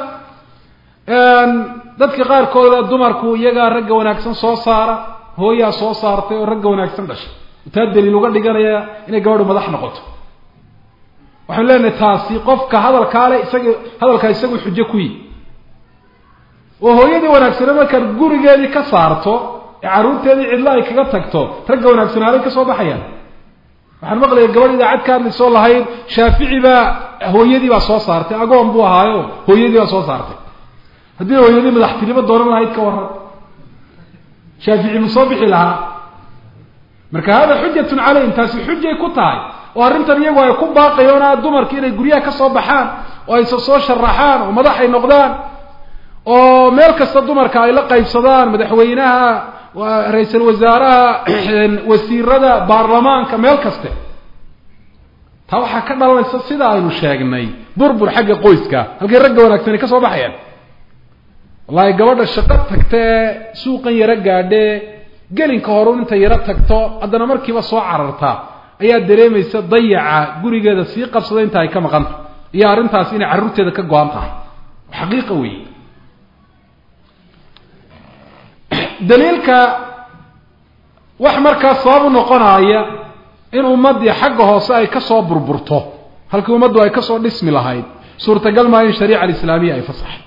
dadka qaarkood dumarku iyagaa ragga wanaagsan soo saara hooyaa soo saartay oo ragga wanaagsan dhashay taa daliil uga dhiganaya inay gabadhu madax noqoto waxaanu leenahay taasi qofka hadalkaa le isaga hadalkaa isagu xujo ku yi oo hooyadii wanaagsane markaad gurigeedii ka saarto ee carruurteedii cidlo ay kaga tagto ragga wanaagsanaaday ka soo baxayaan waxaan maqlaya gabadh idaacad ka hadlaysoo lahayd shaafici baa hooyadii baa soo saartay agoon buu ahaayo hooyadii baa soo saartay haddii hooyadii madaxtinimo dooran lahayd ka waran shaafici ma soo bixi lahaa marka hada xujatun calayhim taasi xujay ku tahay oo arrintan iyagu ay ku baaqayoona dumarki inay guryaha ka soo baxaan oo ayse soo sharaxaan oo madax ay noqdaan oo meel kasta dumarka ay la qaybsadaan madaxweynaha ra-iisal wasaaraha wasiirada baarlamaanka meel kaste taa waxaa ka dhalanaysa sida aynu sheegnay burbur xagga qoyska halkay ragga wanaagsani ka soo baxayaan wallahi gabadha shaqo tagta ee suuqan yaro gaadhe gelinka horu inta yaro tagto haddana markiiba soo cararta ayaa dareemaysa dayaca gurigeeda sii qabsada inta ay ka maqanta iyo arrintaas inay carruurteeda ka go-an tahay xaqiiqa weeye daliilka wax markaa sabab u noqonaya in ummaddii xagga hoose ay kasoo burburto halkii ummaddu ay kasoo dhismi lahayd suurtagal maa in shariica alislaamiya ay fasaxay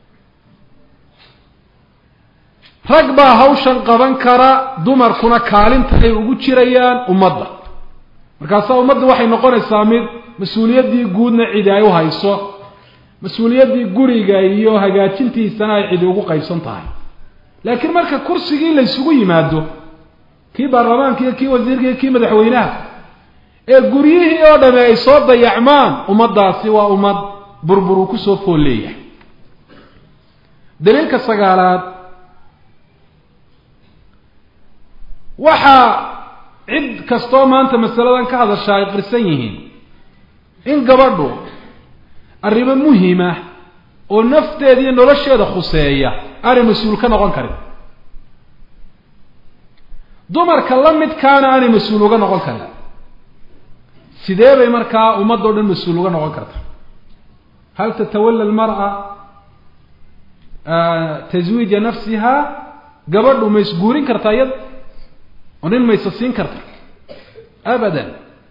rag baa hawshan qaban kara dumarkuna kaalinta ay ugu jirayaan ummadda markaasaa ummadda waxay noqonaysaa mid mas-uuliyaddii guudna cidi ay u hayso mas-uuliyaddii guriga iyo hagaajintiisana ay cidi ugu qaybsan tahay laakiin marka kursigii la ysugu yimaado kii baarlamaanka iyo kii wasiirka iyo kii madaxweynaha ee guryihii oo dhami ay soo dayacmaan ummaddaasi waa ummad burbur uu kusoo fool leeyahay daliilka sagaalaad waxaa cid kastoo maanta masaladan ka hadashaa ay qirsan yihiin in gabadhu arrimo muhima oo nafteeda iyo nolosheeda khuseeya aanay mas-uul ka noqon karin dumarka la midkaana aanay mas-uul uga noqon karin sidee bay markaa ummadoo dhan mas-uul uga noqon karta hal tatawalla almar'a taswiija nafsiha gabadhu ma isguurin kartaa iyada oo nin maysa siin karta abadan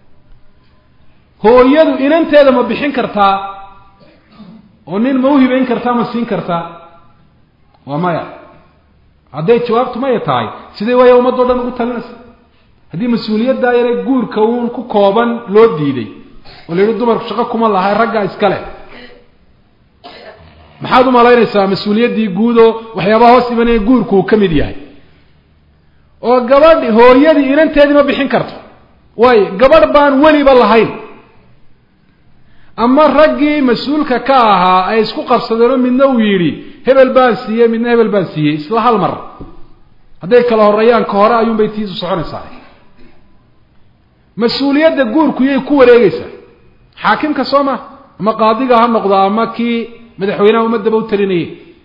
hooyadu inanteeda ma bixin kartaa oo nin ma uhibayn kartaa ma siin kartaa waa maya hadday jawaabtu maya tahay sidee waaya ummaddo dhan ugu talinaysa haddii mas-uuliyaddaa yare guurka uun ku kooban loo diiday oo la yidhi dumarku shaqo kuma lahay raggaa iskale maxaad u malaynaysaa mas-uuliyaddii guudoo waxyaabaha hoos imanaya guurku uu ka mid yahay oo gabadh hooyadii inanteedii ma bixin karto waayo gabadh baan weliba lahayn ama raggii mas-uulka ka ahaa ay isku qabsadeenoo midna uu yidhi hebel baan siiyey midna hebel baan siiyey isla hal mar hadday kala horeeyaan ka hore ayuunbay tiisu soconaysaa mas-uuliyadda guurku yay ku wareegeysaa xaakimka soo ma ama qaadiga ha noqdo ama kii madaxweynaha ummadaba u talinayay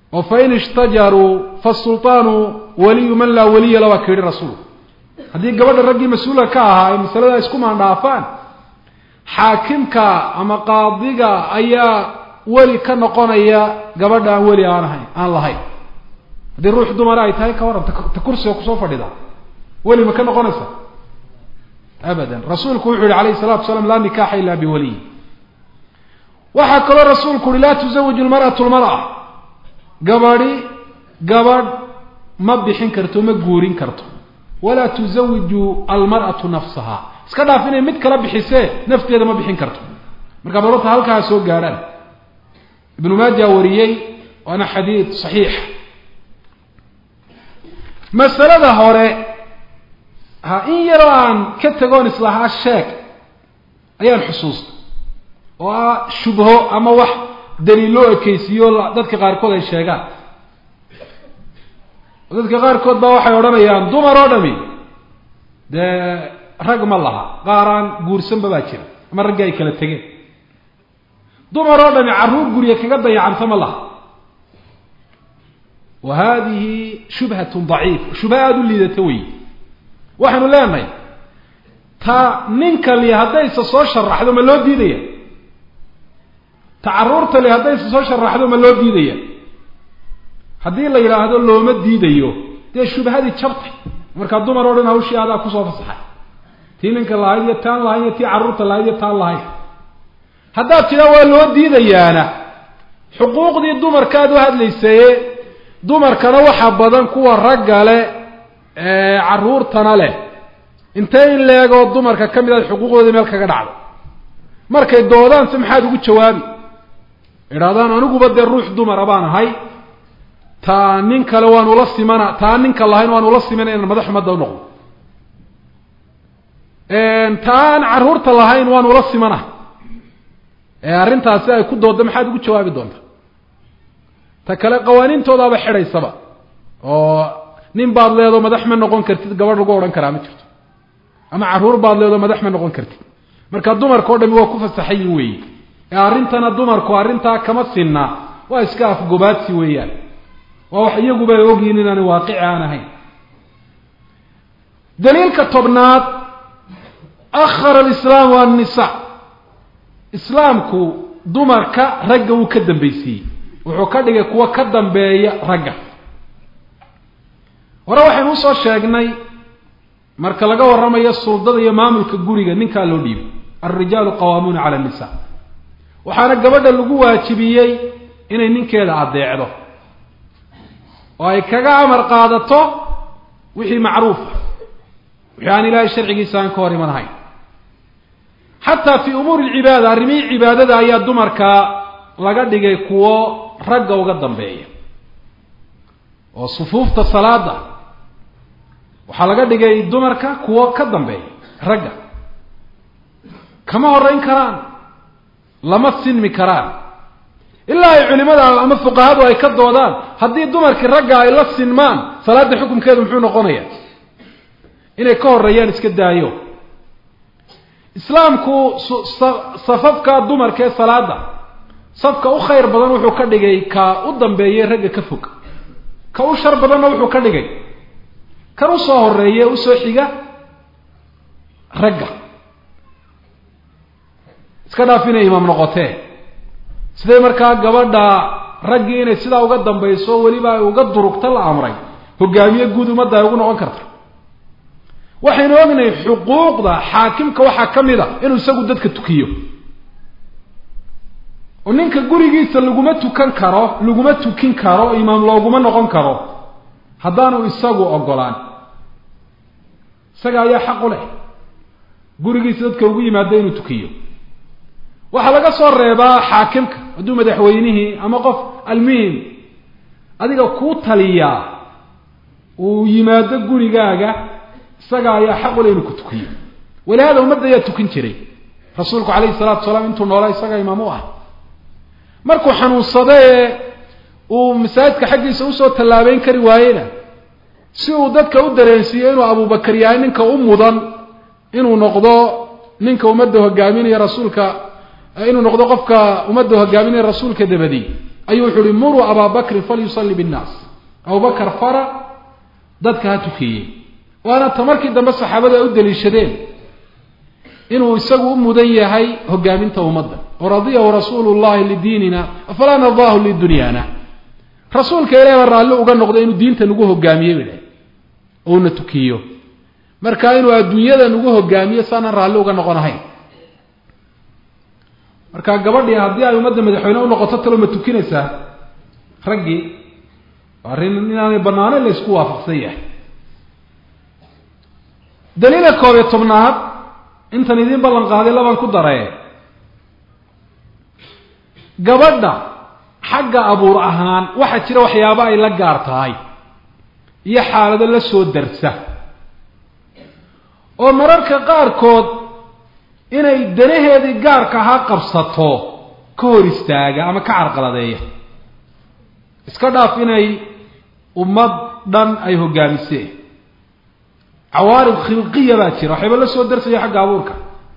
oo fain ishtajaruu fasulطaanu waliyu man laa waliya la waa ka yihi rasuulku haddii gabadha raggii mas-uulka ka ahaa ay masalada isku maandhaafaan xaakimka ama qaadiga ayaa weli ka noqonaya gabadha aan weli aan ahayn aan lahayn haddii ruux dumara ay tahay ka waran ta kursiga kusoo fadhida weli ma ka noqonaysa abadan rasuulku wuxuu yihi alayh الsalatu wasalaam laa nikaxa ila biwaliy waxaa kaloo rasuulku uhi laa tuzawiju lmar'atu lmar'a gabadhi gabadh ma bixin karto ma guurin karto walaa tuzawiju almar'atu nafsaha iska dhaaf inay mid kala bixisee nafteeda ma bixin karto marka balorta halkaa soo gaadhaan ibnu maaja wariyey waana xadiid saxiix masalada hore ha in yaroo aan ka tegoon islahaa sheeg ayaan xusuusta oo ah shubho ama wax daliiloo ekeysiiyo dadka qaarkood ay sheegaan dadka qaarkood baa waxay odhanayaan dumar oo dhami dee rag ma laha qaaraan guursanba baa jira ama raggi ay kala tegeen dumar oo dhami carruur gurya kaga dayacanta ma laha wa hadihi shubhatun daciif shubha aada u liidata wey waxaynu leenahay ta ninka li haddayse soo sharaxdo ma loo diidaya ta carruurta li haddayse soo sharaxdo ma loo diidaya haddii la yidhaahdo looma diidayo dee shubhadii jabtay markaa dumar oo dhan hawshii adaa kusoo fasaxay tii ninka lahayd iyo taan lahayd iyo tii carruurta lahayd iyo taan lahayd haddaad tidhaa waa loo diidayaana xuquuqdii dumarkaad u hadlaysaye dumarkana waxaa badan kuwa ragga leh carruurtana leh intee in leegoo dumarka ka mid aad xuquuqdoodii meel kaga dhacdo markay doodaanse maxaad ugu jawaabi idhahdaan aniguba dee ruux dumara baan ahay taa nin kale waan ula simana taa ninka lahayn waan ula simana inaan madax umadda u noqdo taan carruurta lahayn waan ula simana ee arrintaasi ay ku doodda maxaad ugu jawaabi doonta ta kale qawaaniintoodaaba xidhaysaba oo nin baad leedo madax ma noqon kartid gabadh lagu odhan karaa ma jirto ama carruur baad leedo madax ma noqon kartid marka dumarka o dhami waa ku fasaxayin weeye ee arrintana dumarku arrintaa kama sinna waa iska afgobaadsi weeyaan waa wax iyaguba ay ogyihin inaani waaqici aan ahayn daliilka tobnaad akhara alislaamu annisa islaamku dumarka ragga wuu ka dambaysiiyey wuxuu ka dhigay kuwa ka dambeeya ragga hore waxaynu usoo sheegnay marka laga warramayo suldada iyo maamulka guriga ninkaa loo dhiibo alrijaalu qawaamuuna cala annisa waxaana gabadha lagu waajibiyey inay ninkeeda addeecdo oo ay kaga amar qaadato wixii macruufa wixii aan ilaahay sharcigiisa aan ka hor iman ahayn xataa fii umuuri alcibaada arrimihii cibaadada ayaa dumarka laga dhigay kuwo ragga uga dambeeya oo sufuufta salaada waxaa laga dhigay dumarka kuwo ka dambeeya ragga kama horeyn karaan lama sinmi karaan ilaa ay culimada ama fuqahadu ay ka doodaan haddii dumarkii ragga ay la sinmaan salaadda xukumkeedu muxuu noqonaya inay ka horeeyaan iska daayo islaamku safafka dumarka ee salaada safka u khayr badan wuxuu ka dhigay ka u dambeeyey ragga ka fog ka u shar badanna wuxuu ka dhigay kan usoo horeeye usoo xiga ragga iska dhaaf inay imaam noqotee siday markaa gabadha raggii inay sidaa uga dambayso weliba ay uga durugta la amray hogaamiye guud ummadda ay ugu noqon karta waxaynu ognahay xuquuqda xaakimka waxaa ka mid a inuu isagu dadka tukiyo oo ninka gurigiisa laguma tukan karo laguma tukin karo imaam looguma noqon karo haddaanu isagu ogolaan isaga ayaa xaq u leh gurigiisa dadka ugu yimaado inuu tukiyo waxaa laga soo reebaa xaakimka hadduu madaxweynihii ama qof almuhim adiga kuu taliyaa uu yimaado gurigaaga isaga ayaa xaq u leh inuu ku tukiyo walihaada ummadda ayaa tukin jiray rasuulku calayhi salatu wasalaam intuu noolaa isaga imaam u ah markuu xanuunsada ee uu masaajidka xaggiisa usoo tallaabeyn kari waayena si uu dadka u dareensiiyo inuu abubakar yahay ninka u mudan inuu noqdo ninka ummadda hogaaminaya rasuulka inuu noqdo qofka ummadda hogaaminaya rasuulka dabadi ayuu wuxu uhi muruu abaa bakrin falyusalli binnaas abubakar fara dadka ha tukeeyey waana ta markii dambe saxaabada ay u daliishadeen inuu isagu u mudan yahay hogaaminta ummadda oo radiyahu rasuulu llahi lidiinina afalaa nadaahu lidunyaana rasuulka ilahi baa raalli uga noqday inuu diinta nagu hogaamiye bay dhahay oo una tukiyo marka inuu adduunyada nagu hogaamiyo saanaan raalli uga noqon ahayn marka gabadhii haddii ay ummadda madaxweyne unoqoto talo ma tukinaysaa raggii arrin inaanay banaanayn la isku waafaqsan yahay daliila koob iyo tobnaad intan idiin ballan qaaday labaan ku daree gabadha xagga abuur ahaan waxaa jira waxyaabo ay la gaar tahay iyo xaalado la soo darsa oo mararka qaarkood inay danaheedii gaarka ahaa qabsato ka hor istaaga ama ka carqaladeeya iska dhaaf inay ummad dhan ay hogaamiseen cawaarib khilqiya baa jira waxayba la soo darsaya xagga abuurka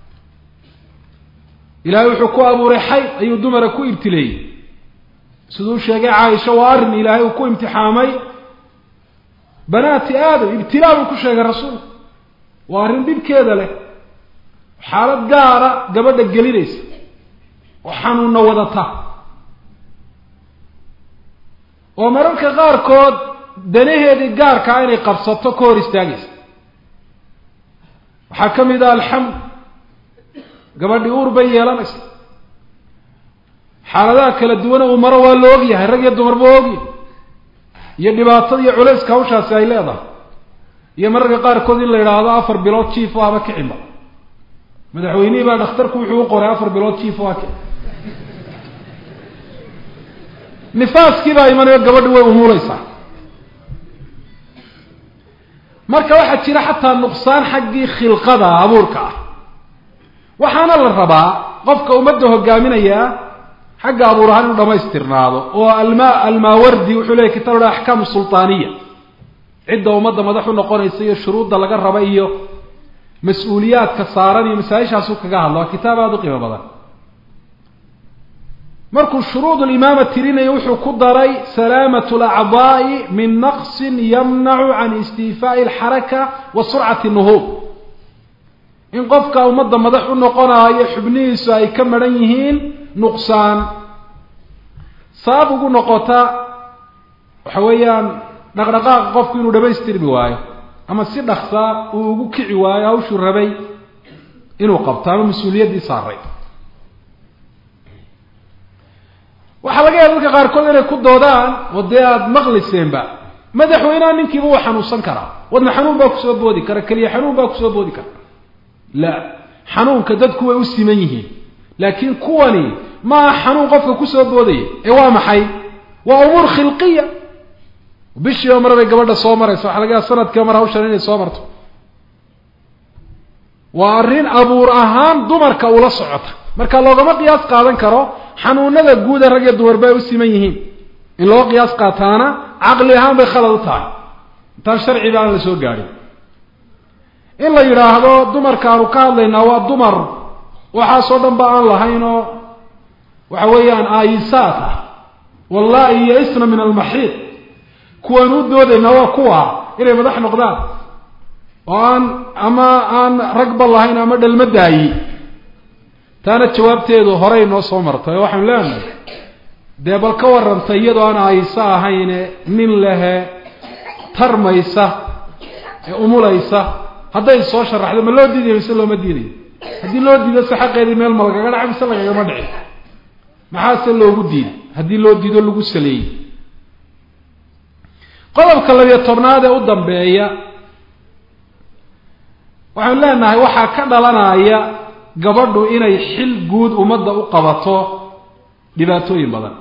ilaahay wuxuu ku abuuray xayd ayuu dumara ku ibtileeyey siduu sheegay caaisha waa arrin ilaahay uu ku imtixaamay banaati aadam ibtilaa buu ku sheegay rasuulku waa arrin dhibkeeda leh xaalad gaara gabadha gelinaysa oo xanuunna wadata oo mararka qaarkood danaheedii gaarkaa inay qabsato ka hor istaagaysa waxaa ka mid ah alxamd gabadhii uur bay yeelanaysa xaaladaha kala duwana uu maro waa la ogyahay rag iyo dumarba waa ogyahay iyo dhibaatada iyo culayska hawshaasi ay leedahay iyo mararka qaarkood in la yidhaahdo afar bilood jiif o haba kicinba madaxweynihii baa dhakhtarku wuxuu u qoray afar bilood jiif o ha kici nifaaskii baa imanayo gabadhi way umuuleysaa marka waxaa jira xataa nuqsaan xaggii khilqada abuurka ah waxaana la rabaa qofka ummadda hogaaminaya xagga abuur ahaan inuu dhamaystirnaado oo alma almaawardi wuxuu leeyahy kitab la axkaamu sultaaniya cidda ummadda madax u noqonaysa iyo shuruudda laga raba iyo mas-uuliyaadka saaran iyo masaa-ishaasuu kaga hadla waa kitaab aada u qiimo badan markuu shuruud limaama tirinayo wuxuu ku daray salaamat lacdaa'i min naqsin yamnacu can istiifaa'i alxaraka wa surcati nuhuub in qofka ummadda madax u noqonaayo xubnihiisu ay ka maran yihiin nuqsaan sabab ugu noqota waxa weeyaan dhaqdhaqaaqa qofku inuu dhamaystirmi waayo ama si dhaksaa uu ugu kici waayo hawshuu rabay inuu qabto ama mas-uuliyaddii saaray waxaa laga yaaba dadka qaarkood inay ku doodaan oo dee aada maqliseenba madaxweyneha ninkiiba waa xanuunsan karaa wadna xanuun baa kusoo boodi kara keliya xanuun baa kusoo boodi kara la xanuunka dadku way u siman yihiin laakiin kuwani maaha xanuun qofka kusoo boodaya ee waa maxay waa umuur khilqiya bishiiba mar bay gabadha soo maraysa waxa laga yaaba sanadkiiba mar hawshan inay soo marto waa arrin abuur ahaan dumarka ula socota marka loogama qiyaas qaadan karo xanuunada guuda rag iyo dumarba ay u siman yihiin in loo qiyaas qaataana caqli ahaan bay khalad u tahay intaan sharciba aan la soo gaadhin in la yidhaahdo dumarka aanu ka hadlaynaa waa dumar waxaasoo dhan ba aan lahayn oo waxa weeyaan aayisaat ah wallahi yaisna min almaxiid kuwaan u doodaynaa waa kuwa inay madax noqdaan oo aan ama aan ragba lahayn ama dhalma daayi taana jawaabteedu horey noo soo martay oo waxaanu leenahay dee bal ka warrantay iyadoo aan aayisa ahayne nin lehe tarmaysa ee umulaysa hadday soo sharaxdo ma loo diidayo mise looma diidayo haddii loo diido se xaqeedii meel ma lagaga dhaca mise lagagama dhici maxaase loogu diiday haddii loo diido lagu saleeyey qodobka labiyo tobnaad ee u dambeeya waxaanu leenahay waxaa ka dhalanaya gabadhu inay xil guud ummadda u qabato dhibaatooyin badan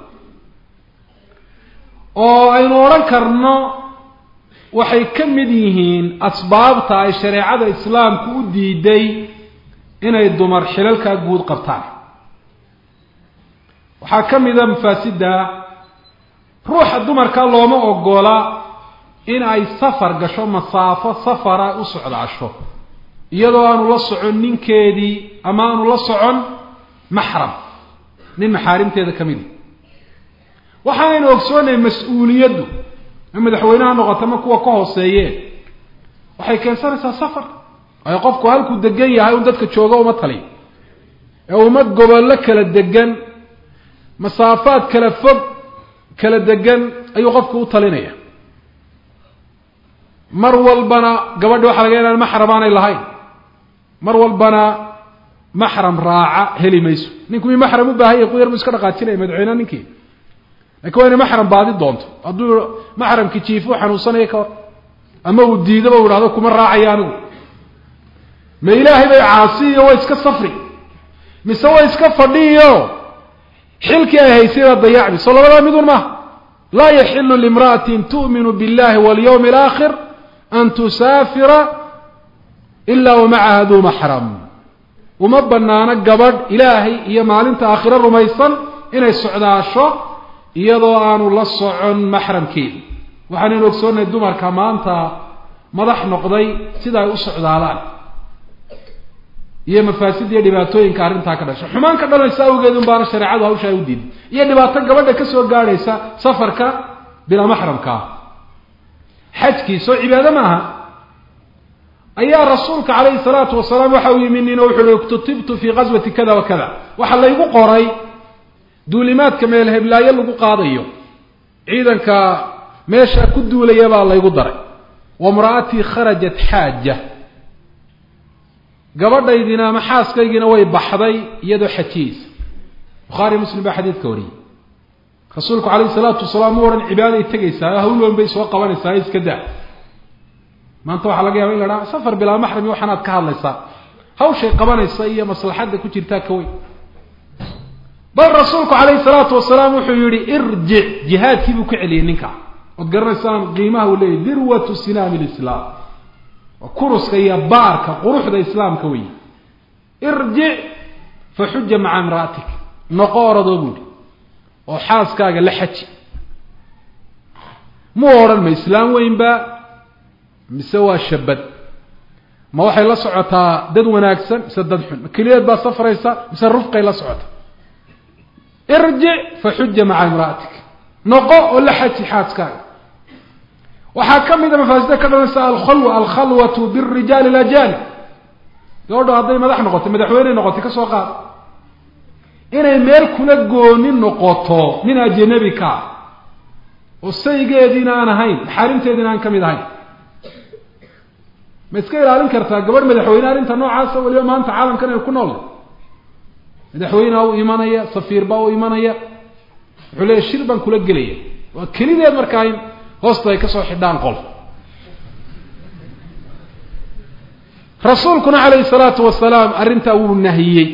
oo aynu odhan karno waxay ka mid yihiin asbaabta ay shareecada islaamku u diiday inay dumar xilalkaa guud qabtaan waxaa ka mida mafaasidda ruuxa dumarka looma ogola in ay safar gasho masaafo safara u socdaasho iyadoo aanu la socon ninkeedii ama aanu la socon maxram nin maxaarimteeda ka midi waxaanaynu ogsoonay mas-uuliyaddu ma madaxweyneha noqoto ma kuwa ka hooseeyeen waxay keensanaysaa safar waayo qofku halkuu degan yahay un dadka jooga uma taliyo ee ummad gobollo kala degan masaafaad kala fog kala degan ayuu qofku u talinaya mar walbana gabadhi waxa laga inaan maxram aanay lahayn mar walbana maxram raaca heli mayso ninku mi maxram u baahan yahay ku yar bu iska dhaqaajinaya madaxweyneha ninkii lakin waa inay maxram baadi doonto hadduu maxramki jiif u xanuunsanaya ka hor ama uu diidoba u ihahdo kuma raacaya anigu ma ilaahay bay caasiyo way iska safri mise way iska fadhiyo xilkii ay haysay baa dayacdi soo labadaa midun maaha laa yaxilu limra'atin tu'minu biاllahi walyawmi alaakhir an tusaafira ila wamacaha duu maxram uma banaano gabadh ilaahay iyo maalinta aakhiro rumaysan inay socdaasho iyadoo aanu la socon maxramkeeda waxaanaynu ogsoonahay dumarka maanta madax noqday sida ay u socdaalaan iyo mafaasid iyo dhibaatooyinka arrintaa ka dhasha xumaan ka dhalaysa awgeed un baana shareecadu hawshaa u diiday iyo dhibaato gabadha ka soo gaadhaysa safarka bilaa maxramkaa xajkii soo cibaado maaha ayaa rasuulka calayhi salaatu wasalaam waxa uu yimi nin oo wuxu uhi iktutibtu fii qaswati kada wa kada waxaa laygu qoray duulimaadka meel heblaayo lagu qaadayo ciidanka meesha ku duulaya baa laygu daray wamra'atii kharajat xaaja gabadhaydina ama xaaskaygiina way baxday iyadoo xajiyeysa bukhaari muslim baa xadiidka wariyey rasuulku calayhi salaatu wasalaam mu odhan cibaaday tegaysaa hawl weyn bay soo qabanaysaa iska daa maanta waxaa laga yaba in la dhaha safar bilaa maxrami waxaanaad ka hadlaysaa hawshay qabanaysa iyo maslaxadda ku jirtaa ka weyn bal rasuulku calayhi salaatu wasalaam wuxuu yihi irjic jihaadkii buu ka celiyey ninka ood garanaysaan qiimaha uu leeyahy dirwatu sinaami lislaam waa kuruska iyo baarka quruxda islaamka wey irjic fa xuja maca imra'atik noqo oradoo buuhi oo xaaskaaga la xaji muu odhan ma islaam weynba mise waa shabad ma waxay la socotaa dad wanaagsan mise dad xun ma keliyaed baa safraysa mise rufqay la socota irjic fa xuja maca imra'atik noqo oo la xaji xaaskaaga waxaa ka mida mafaasida ka dhalanaysa alkhalwa alkhalwatu birijaali alajanib gabadho hadday madax noqotay madaxweyne noqotay ka soo qaad inay meel kula gooni noqoto nin ajanabi kaa oo saygeediina aan ahayn maxaarimteediina aan ka mid ahayn ma iska ilaalin kartaa gabadh madaxweyne arrinta noocaasa weliba maanta caalamkan ay ku nool madaxweynea u imanaya safiir baa u imanaya wuxuu leeya shir baan kula gelaya waa kelideed markaa in hoosta ay kasoo xidhaan qol rasuulkuna calayhi salaatu wasalaam arrintaa wuu nahiyey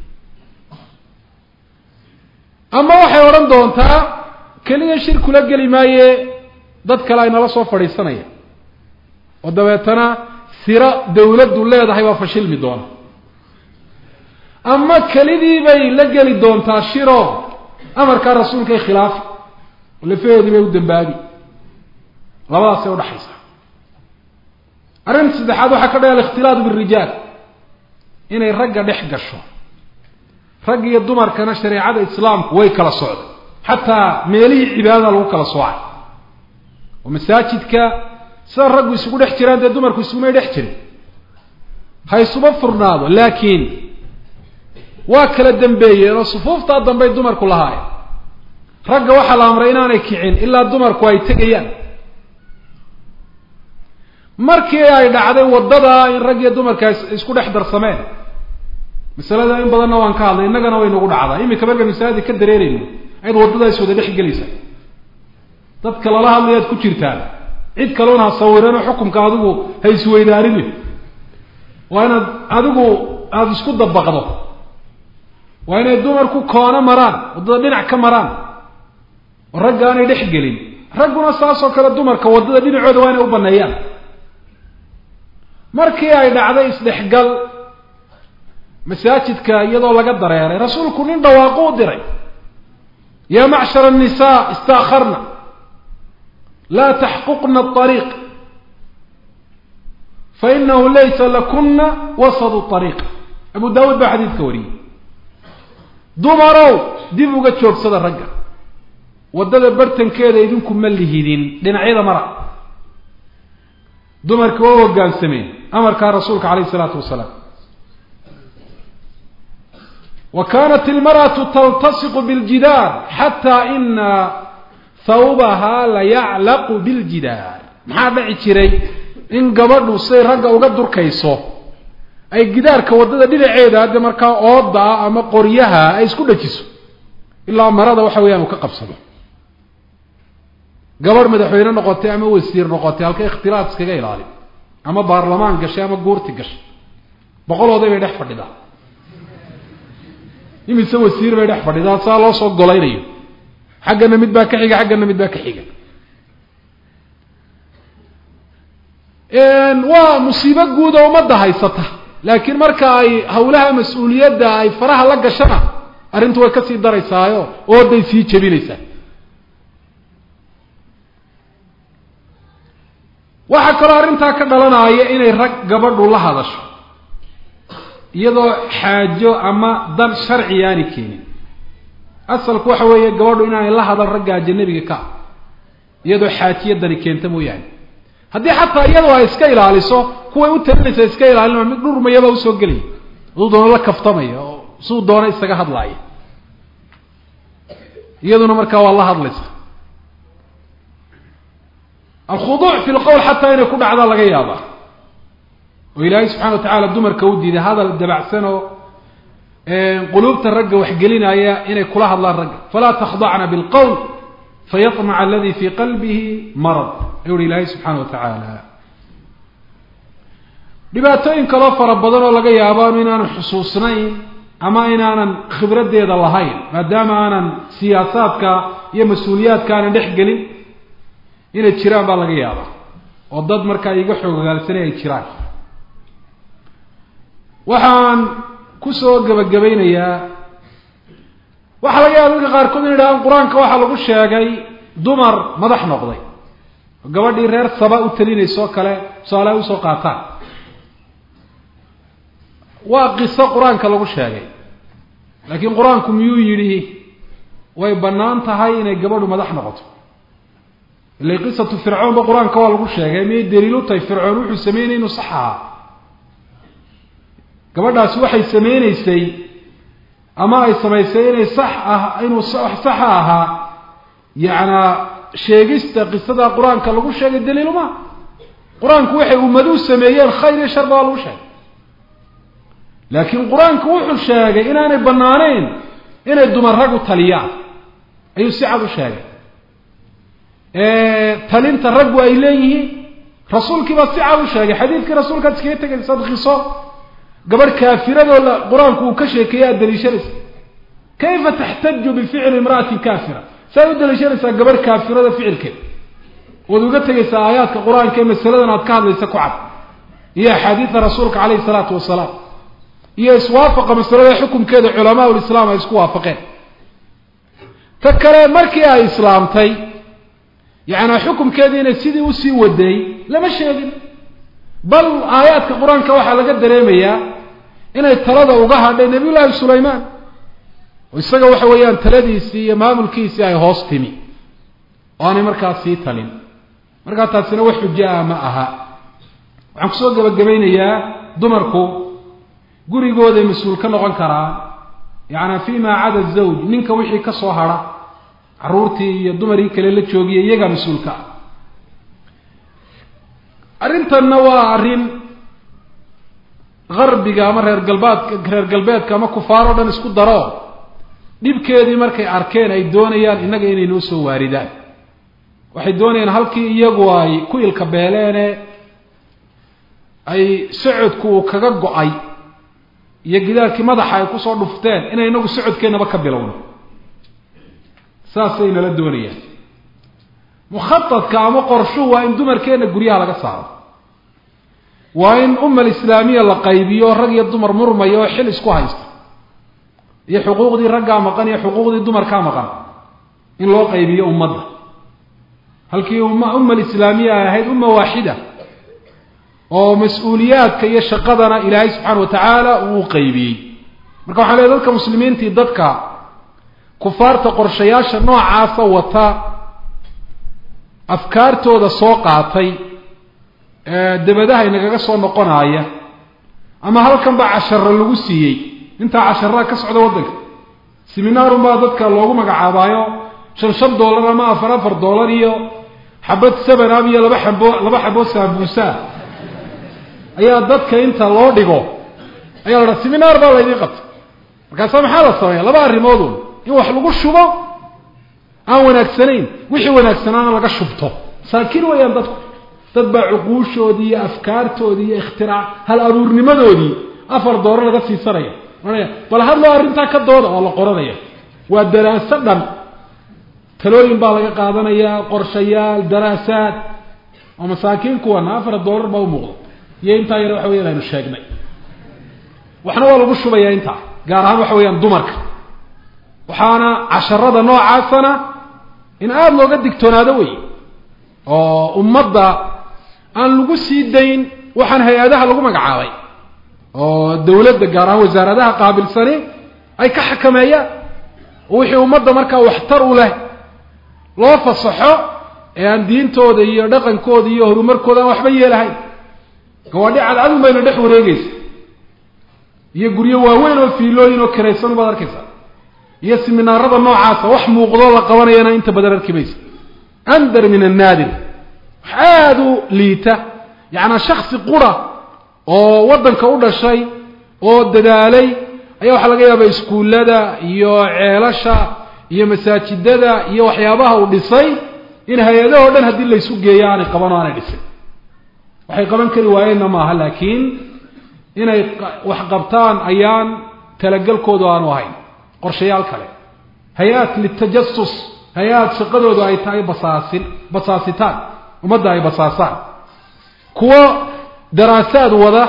ama waxay odhan doontaa keliya shir kula geli maaye dad kale ay nala soo fadhiisanaya oo dabeetana siro dawladdu leedahay baa fashilmi doona ama kelidii bay la geli doontaa shiro amarkaa rasuulkay khilaafi oo lafaheedii bay u dambaabi labadaasay udhaxaysaa arrinta saddexaad waxaa ka dhaya alikhtilaat birijaal inay ragga dhex gasho rag iyo dumarkana shareecada islaamku way kala socday xataa meelihii cibaadada lagu kala soocay oo masaajidka sida raggu isugu dhex jiraan dee dumarku isugumay dhex jirin ha isuba furnaado laakiin waa kala dambeeyeen oo sufuuftaa dambey dumarku lahaayeen ragga waxaa la amray inaanay kicin ilaa dumarku ay tegayaan markii ay dhacday waddadaa in rag iyo dumarka isku dhex darsameen masalada in badanna waan ka hadlay innagana way nagu dhacdaa iminka marka masaajid ka dareerayno ayaad waddada is wada dhex gelaysa dadka lala hadlayaad ku jirtaan cid kaloona ha sawireenoo xukumka adigu ha isweydaarini waa inaad adigu aada isku dabaqdo waa inay dumarku koono maraan waddada dhinac ka maraan oo ragga aanay dhex gelin ragguna saasoo kale dumarka waddada dhinacooda waa inay u baneeyaan markii ay dhacday isdhexgal masaajidka iyadoo laga dareeray rasuulku nin dhawaaqo u diray yaa macshara annisaa istaakarna laa taxquqna aariiq fainahu laysa lakuna wasadu ariiq abu daawuud baa xadiidka wariyey dumarow dib uga joogsada ragga waddada bartankeeda idinku ma lihidin dhinacyada mara dumarka waa hoggaansameen amarkaa rasuulka calayhi isalaatu wasalaam wa kaanat ilmar'atu taltasiqu biljidaar xataa ina thawbahaa layaclaqu biljidaar maxaa dhici jiray in gabadhu siday ragga uga durkayso ay gidaarka waddada dhinaceeda hadde markaa ooda ah ama qoryaha ay isku dhajiso ilaa marada waxa weeyaan uu ka qabsado gabadh madaxweyne noqotay ama wasiir noqotay halka ikhtilaaf iskaga ilaali ama baarlamaan gashay ama guurti gashay boqolooday bay dhex fadhidaa imise wasiir bay dhex fadhidaa saa loo soo golaynayo xaggana mid baa ka xiga xaggana mid baa ka xiga waa musiibo guud oo ummadda haysata laakiin marka ay hawlaha mas-uuliyadda ay faraha la gashana arrintu way kasii daraysaayo ooday sii jebinaysaa waxaa kaloo arrintaa ka dhalanaya inay rag gabadhu la hadasho iyadoo xaajo ama dan sharci aani keenin asalku waxa weeye gabadhu inaanay la hadal ragga ajanabiga ka ah iyadoo xaajiyadani keenta mooyaane haddii xataa iyadoo ay iska ilaaliso kuway u talinaysa iska ilaalin mid dhurmayaba usoo gelaya aduu doono la kaftamaya oo suu doona isaga hadlaaya iyaduna markaa waa la hadlaysa alkhuduuc fi lqowl xataa inay ku dhacda laga yaaba oo ilaahay subxana wa tacaala dumarka u diiday hadal dabacsan oo quluubta ragga waxgelinaya inay kula hadlaan ragga falaa takhdacna bilqowl fayamaca aladi fii qalbihi marad ayuu uhi ilaahay subxaana wa tacaala dhibaatooyin kaloo fara badan oo laga yaabaanu inaanan xusuusnayn ama inaanan khibraddeeda lahayn maadaama aanan siyaasaadka iyo mas-uuliyaadka aanan dhex gelin inay jiraan baa laga yaabaa oo dad markaa iga xoogagaalsanay ay jiraan waxaan kusoo gebagabaynayaa waxaa laga yaaba dadka qaarkood in idhahaan qur-aanka waxaa lagu sheegay dumar madax noqday oo gabadhii reer saba u talinayso kale tusaale usoo qaataan waa qiso qur-aanka lagu sheegay laakiin qur-aanku miyuu yidhi way bannaan tahay inay gabadhu madax noqoto ila qisatu fircoon ba qur-aanka waa lagu sheegay miyay daliil u tahay fircoon wuxuu sameynay inuu sax ahaa gabadhaasi waxay sameyneysay ama ay samaysay inay sax ah inuu saxa ahaa yacnaa sheegista qisada qur-aanka lagu sheegay daliiluma qur-aanku waxay ummaduhu sameeyeen khayr iyo sharba waa lagu sheegay laakiin qur-aanku wuxuu sheegay inaanay banaanayn inay dumar rag u taliyaan ayuu si cad u sheegay talinta raggu ay leeyihiin rasuulkii baa si cad u sheegay xadiidkii rasuulkaad iskaga tegaysa qiso gabadh kaafiradoo la qur-aanku uu ka sheekeeyey aada daliishanaysa kayfa taxtaju bificli imra'atin kaafira saaad u daliishanaysaa gabadh kaafirada ficilkeeda waad uga tegaysaa aayaadka qur-aanka ee masaladan aad ka hadlaysa ku cad iyo axaadiida rasuulka caleyhi salaatu wasalaam iyo iswaafaqa masalada xukumkeeda culamaa ulislaam ay isku waafaqeen ta kale markii ay islaamtay yacnaa xukumkeedii inay sidii usii waday lama sheegin bal aayaadka qur-aanka waxaa laga dareemayaa inay talada uga hadhay nabiy llaahi sulaymaan oo isaga waxa weeyaan taladiisii iyo maamulkiisii ay hoos timi oo aanay markaas sii talin markaa taasina wax xujo ah ma aha waxaan kusoo gebagabaynayaa dumarku gurigooday mas-uul ka noqon karaa yacanaa fi ma cada zawj ninka wixii ka soo hadha carruurtii iyo dumarii kale la joogiya iyagaa mas-uulka ah arrintanna waa arrin garbiga ama reer galbaadka reer galbeedka ama kufaar oo dhan isku daro dhibkeedii markay arkeen ay doonayaan innaga inay noo soo waaridaan waxay doonayaan halkii iyagu ay ku ilka beeleene ay socodku uu kaga go-ay iyo gidaarkii madaxa ay kusoo dhufteen inay inagu socodkeennaba ka bilowno saasay nala doonayaan mukhaadka ama qorshuhu waa in dumarkeenna guryaha laga saaro waa in ummal islaamiya la qaybiyo rag iyo dumar murmaya oo xil isku haysta iyo xuquuqdii raggaa maqan iyo xuquuqdii dumarkaa maqan in loo qaybiyo ummadda halkii umma ummal islaamiya ay ahayd umma waaxida oo mas-uuliyaadka iyo shaqadana ilaahay subxaana wa tacaala uu qaybiyey marka waxaa leey dadka muslimiintii dadka kufaarta qorshayaasha noocaasa wata afkaartooda soo qaatay dabadaha inagaga soo noqonaya ama halkan baa casharo lagu siiyey intaa casharaa ka socda waddanka seminaarun baa dadka loogu magacaabaayo shan shan dollar ama afar afar dollar iyo xabad sevenab iyo laba xabo laba xabo saabuusaa ayaa dadka inta loo dhigo ayaa la dhaha seminaar baa laydiin qabtay markaasa maxaa la sameeya laba arrimoodun in wax lagu shubo aan wanaagsanayn wixii wanaagsanaana laga shubto saakiin weeyaan dadku dad baa cuquushoodii iyo afkaartoodii iyo ikhtirac hal abuurnimadoodii afar dooro laga siisanaya manaya bal hadloo arrintaa ka dooda oo la qoranaya waa daraaso dhan talooyin baa laga qaadanayaa qorshayaal daraasaad oo masaakiin kuwana afar doolar baa u muuqda iyo intaa yar waxa weyan aynu sheegnay waxna waa lagu shubayaa intaa gaar ahaan waxa weeyaan dumarka waxaana casharada noocaasana in aada looga digtoonaado wey oo ummadda aan lagu sii dayn waxaan hay-adaha lagu magacaabay oo dawladda gaar ahaan wasaaradaha qaabilsani ay ka xakameeyaan oo wixii ummadda markaa waxtar u leh loo fasaxo ee aan diintooda iyo dhaqankooda iyo horumarkooda aan waxba yeelahayn gawaadhi cadcadun bayna dhex wareegeysa iyo guryo waaweyn oo fiilooyin oo kiraysan baad arkaysaa iyo siminaarada noocaasa wax muuqdoo la qabanayana inta badan arki maysa andar min annaadir wax aada u liita yacnaa shaksi qura oo waddanka u dhashay oo dadaalay ayaa waxaa laga yaabaa iskuullada iyo ceelasha iyo masaajidada iyo waxyaabaha uu dhisay in hay-adahoo dhan haddii laysu geeyo aanay qaban oo aanay dhisin waxay qaban kari waayeenna maaha laakiin inay wax qabtaan ayaan talagelkoodu aanu ahayn qorshayaal kale hay-aad litajasus hay-aad shaqadoodu ay tahay basaasin basaasitaan ummadda ay basaasaan kuwo daraasaad wada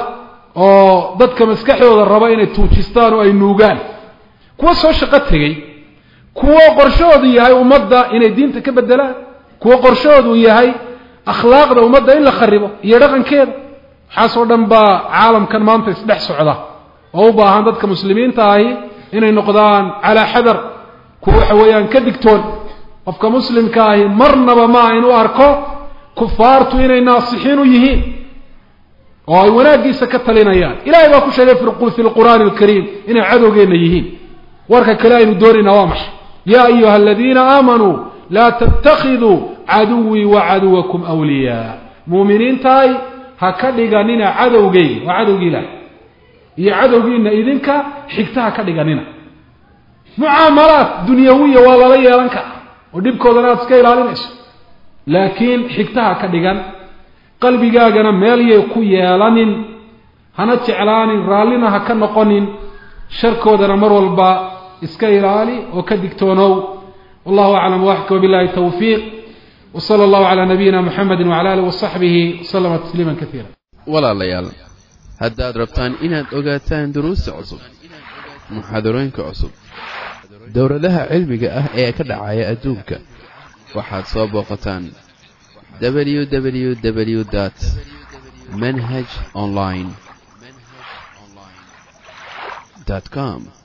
oo dadka maskaxdooda raba inay tuujistaan oo ay nuugaan kuwo soo shaqo tegey kuwo qorshahoodu yahay ummadda inay diinta ka bedelaan kuwo qorshahoodu yahay akhlaaqda ummadda in la kharibo iyo dhaqankeeda waxaasoo dhan baa caalamkan maanta isdhex socda oo u baahan dadka muslimiinta ahi inay noqdaan calaa xadar kuwa waxa weeyaan ka digtoon qofka muslimka ahi marnaba ma in u arko kufaartu inay naasixiin u yihiin oo ay wanaaggiisa ka talinayaan ilahay baa ku sheegay fi lqur'aani alkariim inay cadowgeenna yihiin warka kale aynu doonaynaa waa maxay yaa ayuha aladiina aamanuu laa tattakiduu caduwii wa caduwakum wliyaa muuminiintahay ha ka dhiganina cadowgay waa cadowgii ilaah iyo cadowgiina idinka xigta ha ka dhiganina mucaamalaad dunyawiya waa lala yeelan karaa oo dhibkoodana aad iska ilaalinayso laakiin xigtaha ka dhigan qalbigaagana meel yay ku yeelanin hana jeclaanin raallina ha ka noqonin sharkoodana mar walba iska ilaali oo ka digtoonow wallahu aclam waxka wabillahi tawfiiq wsala allahu calaa nabiyina muxamedi wcala alih wasaxbihi waslama tasliima kaiira walaalayaal haddaad rabtaan inaad ogaataan duruusta cusub muxaadarooyinka cusub dowladaha cilmiga ah ee ka dhacaya adduunka waxaad soo booqataan www dt manhaj online com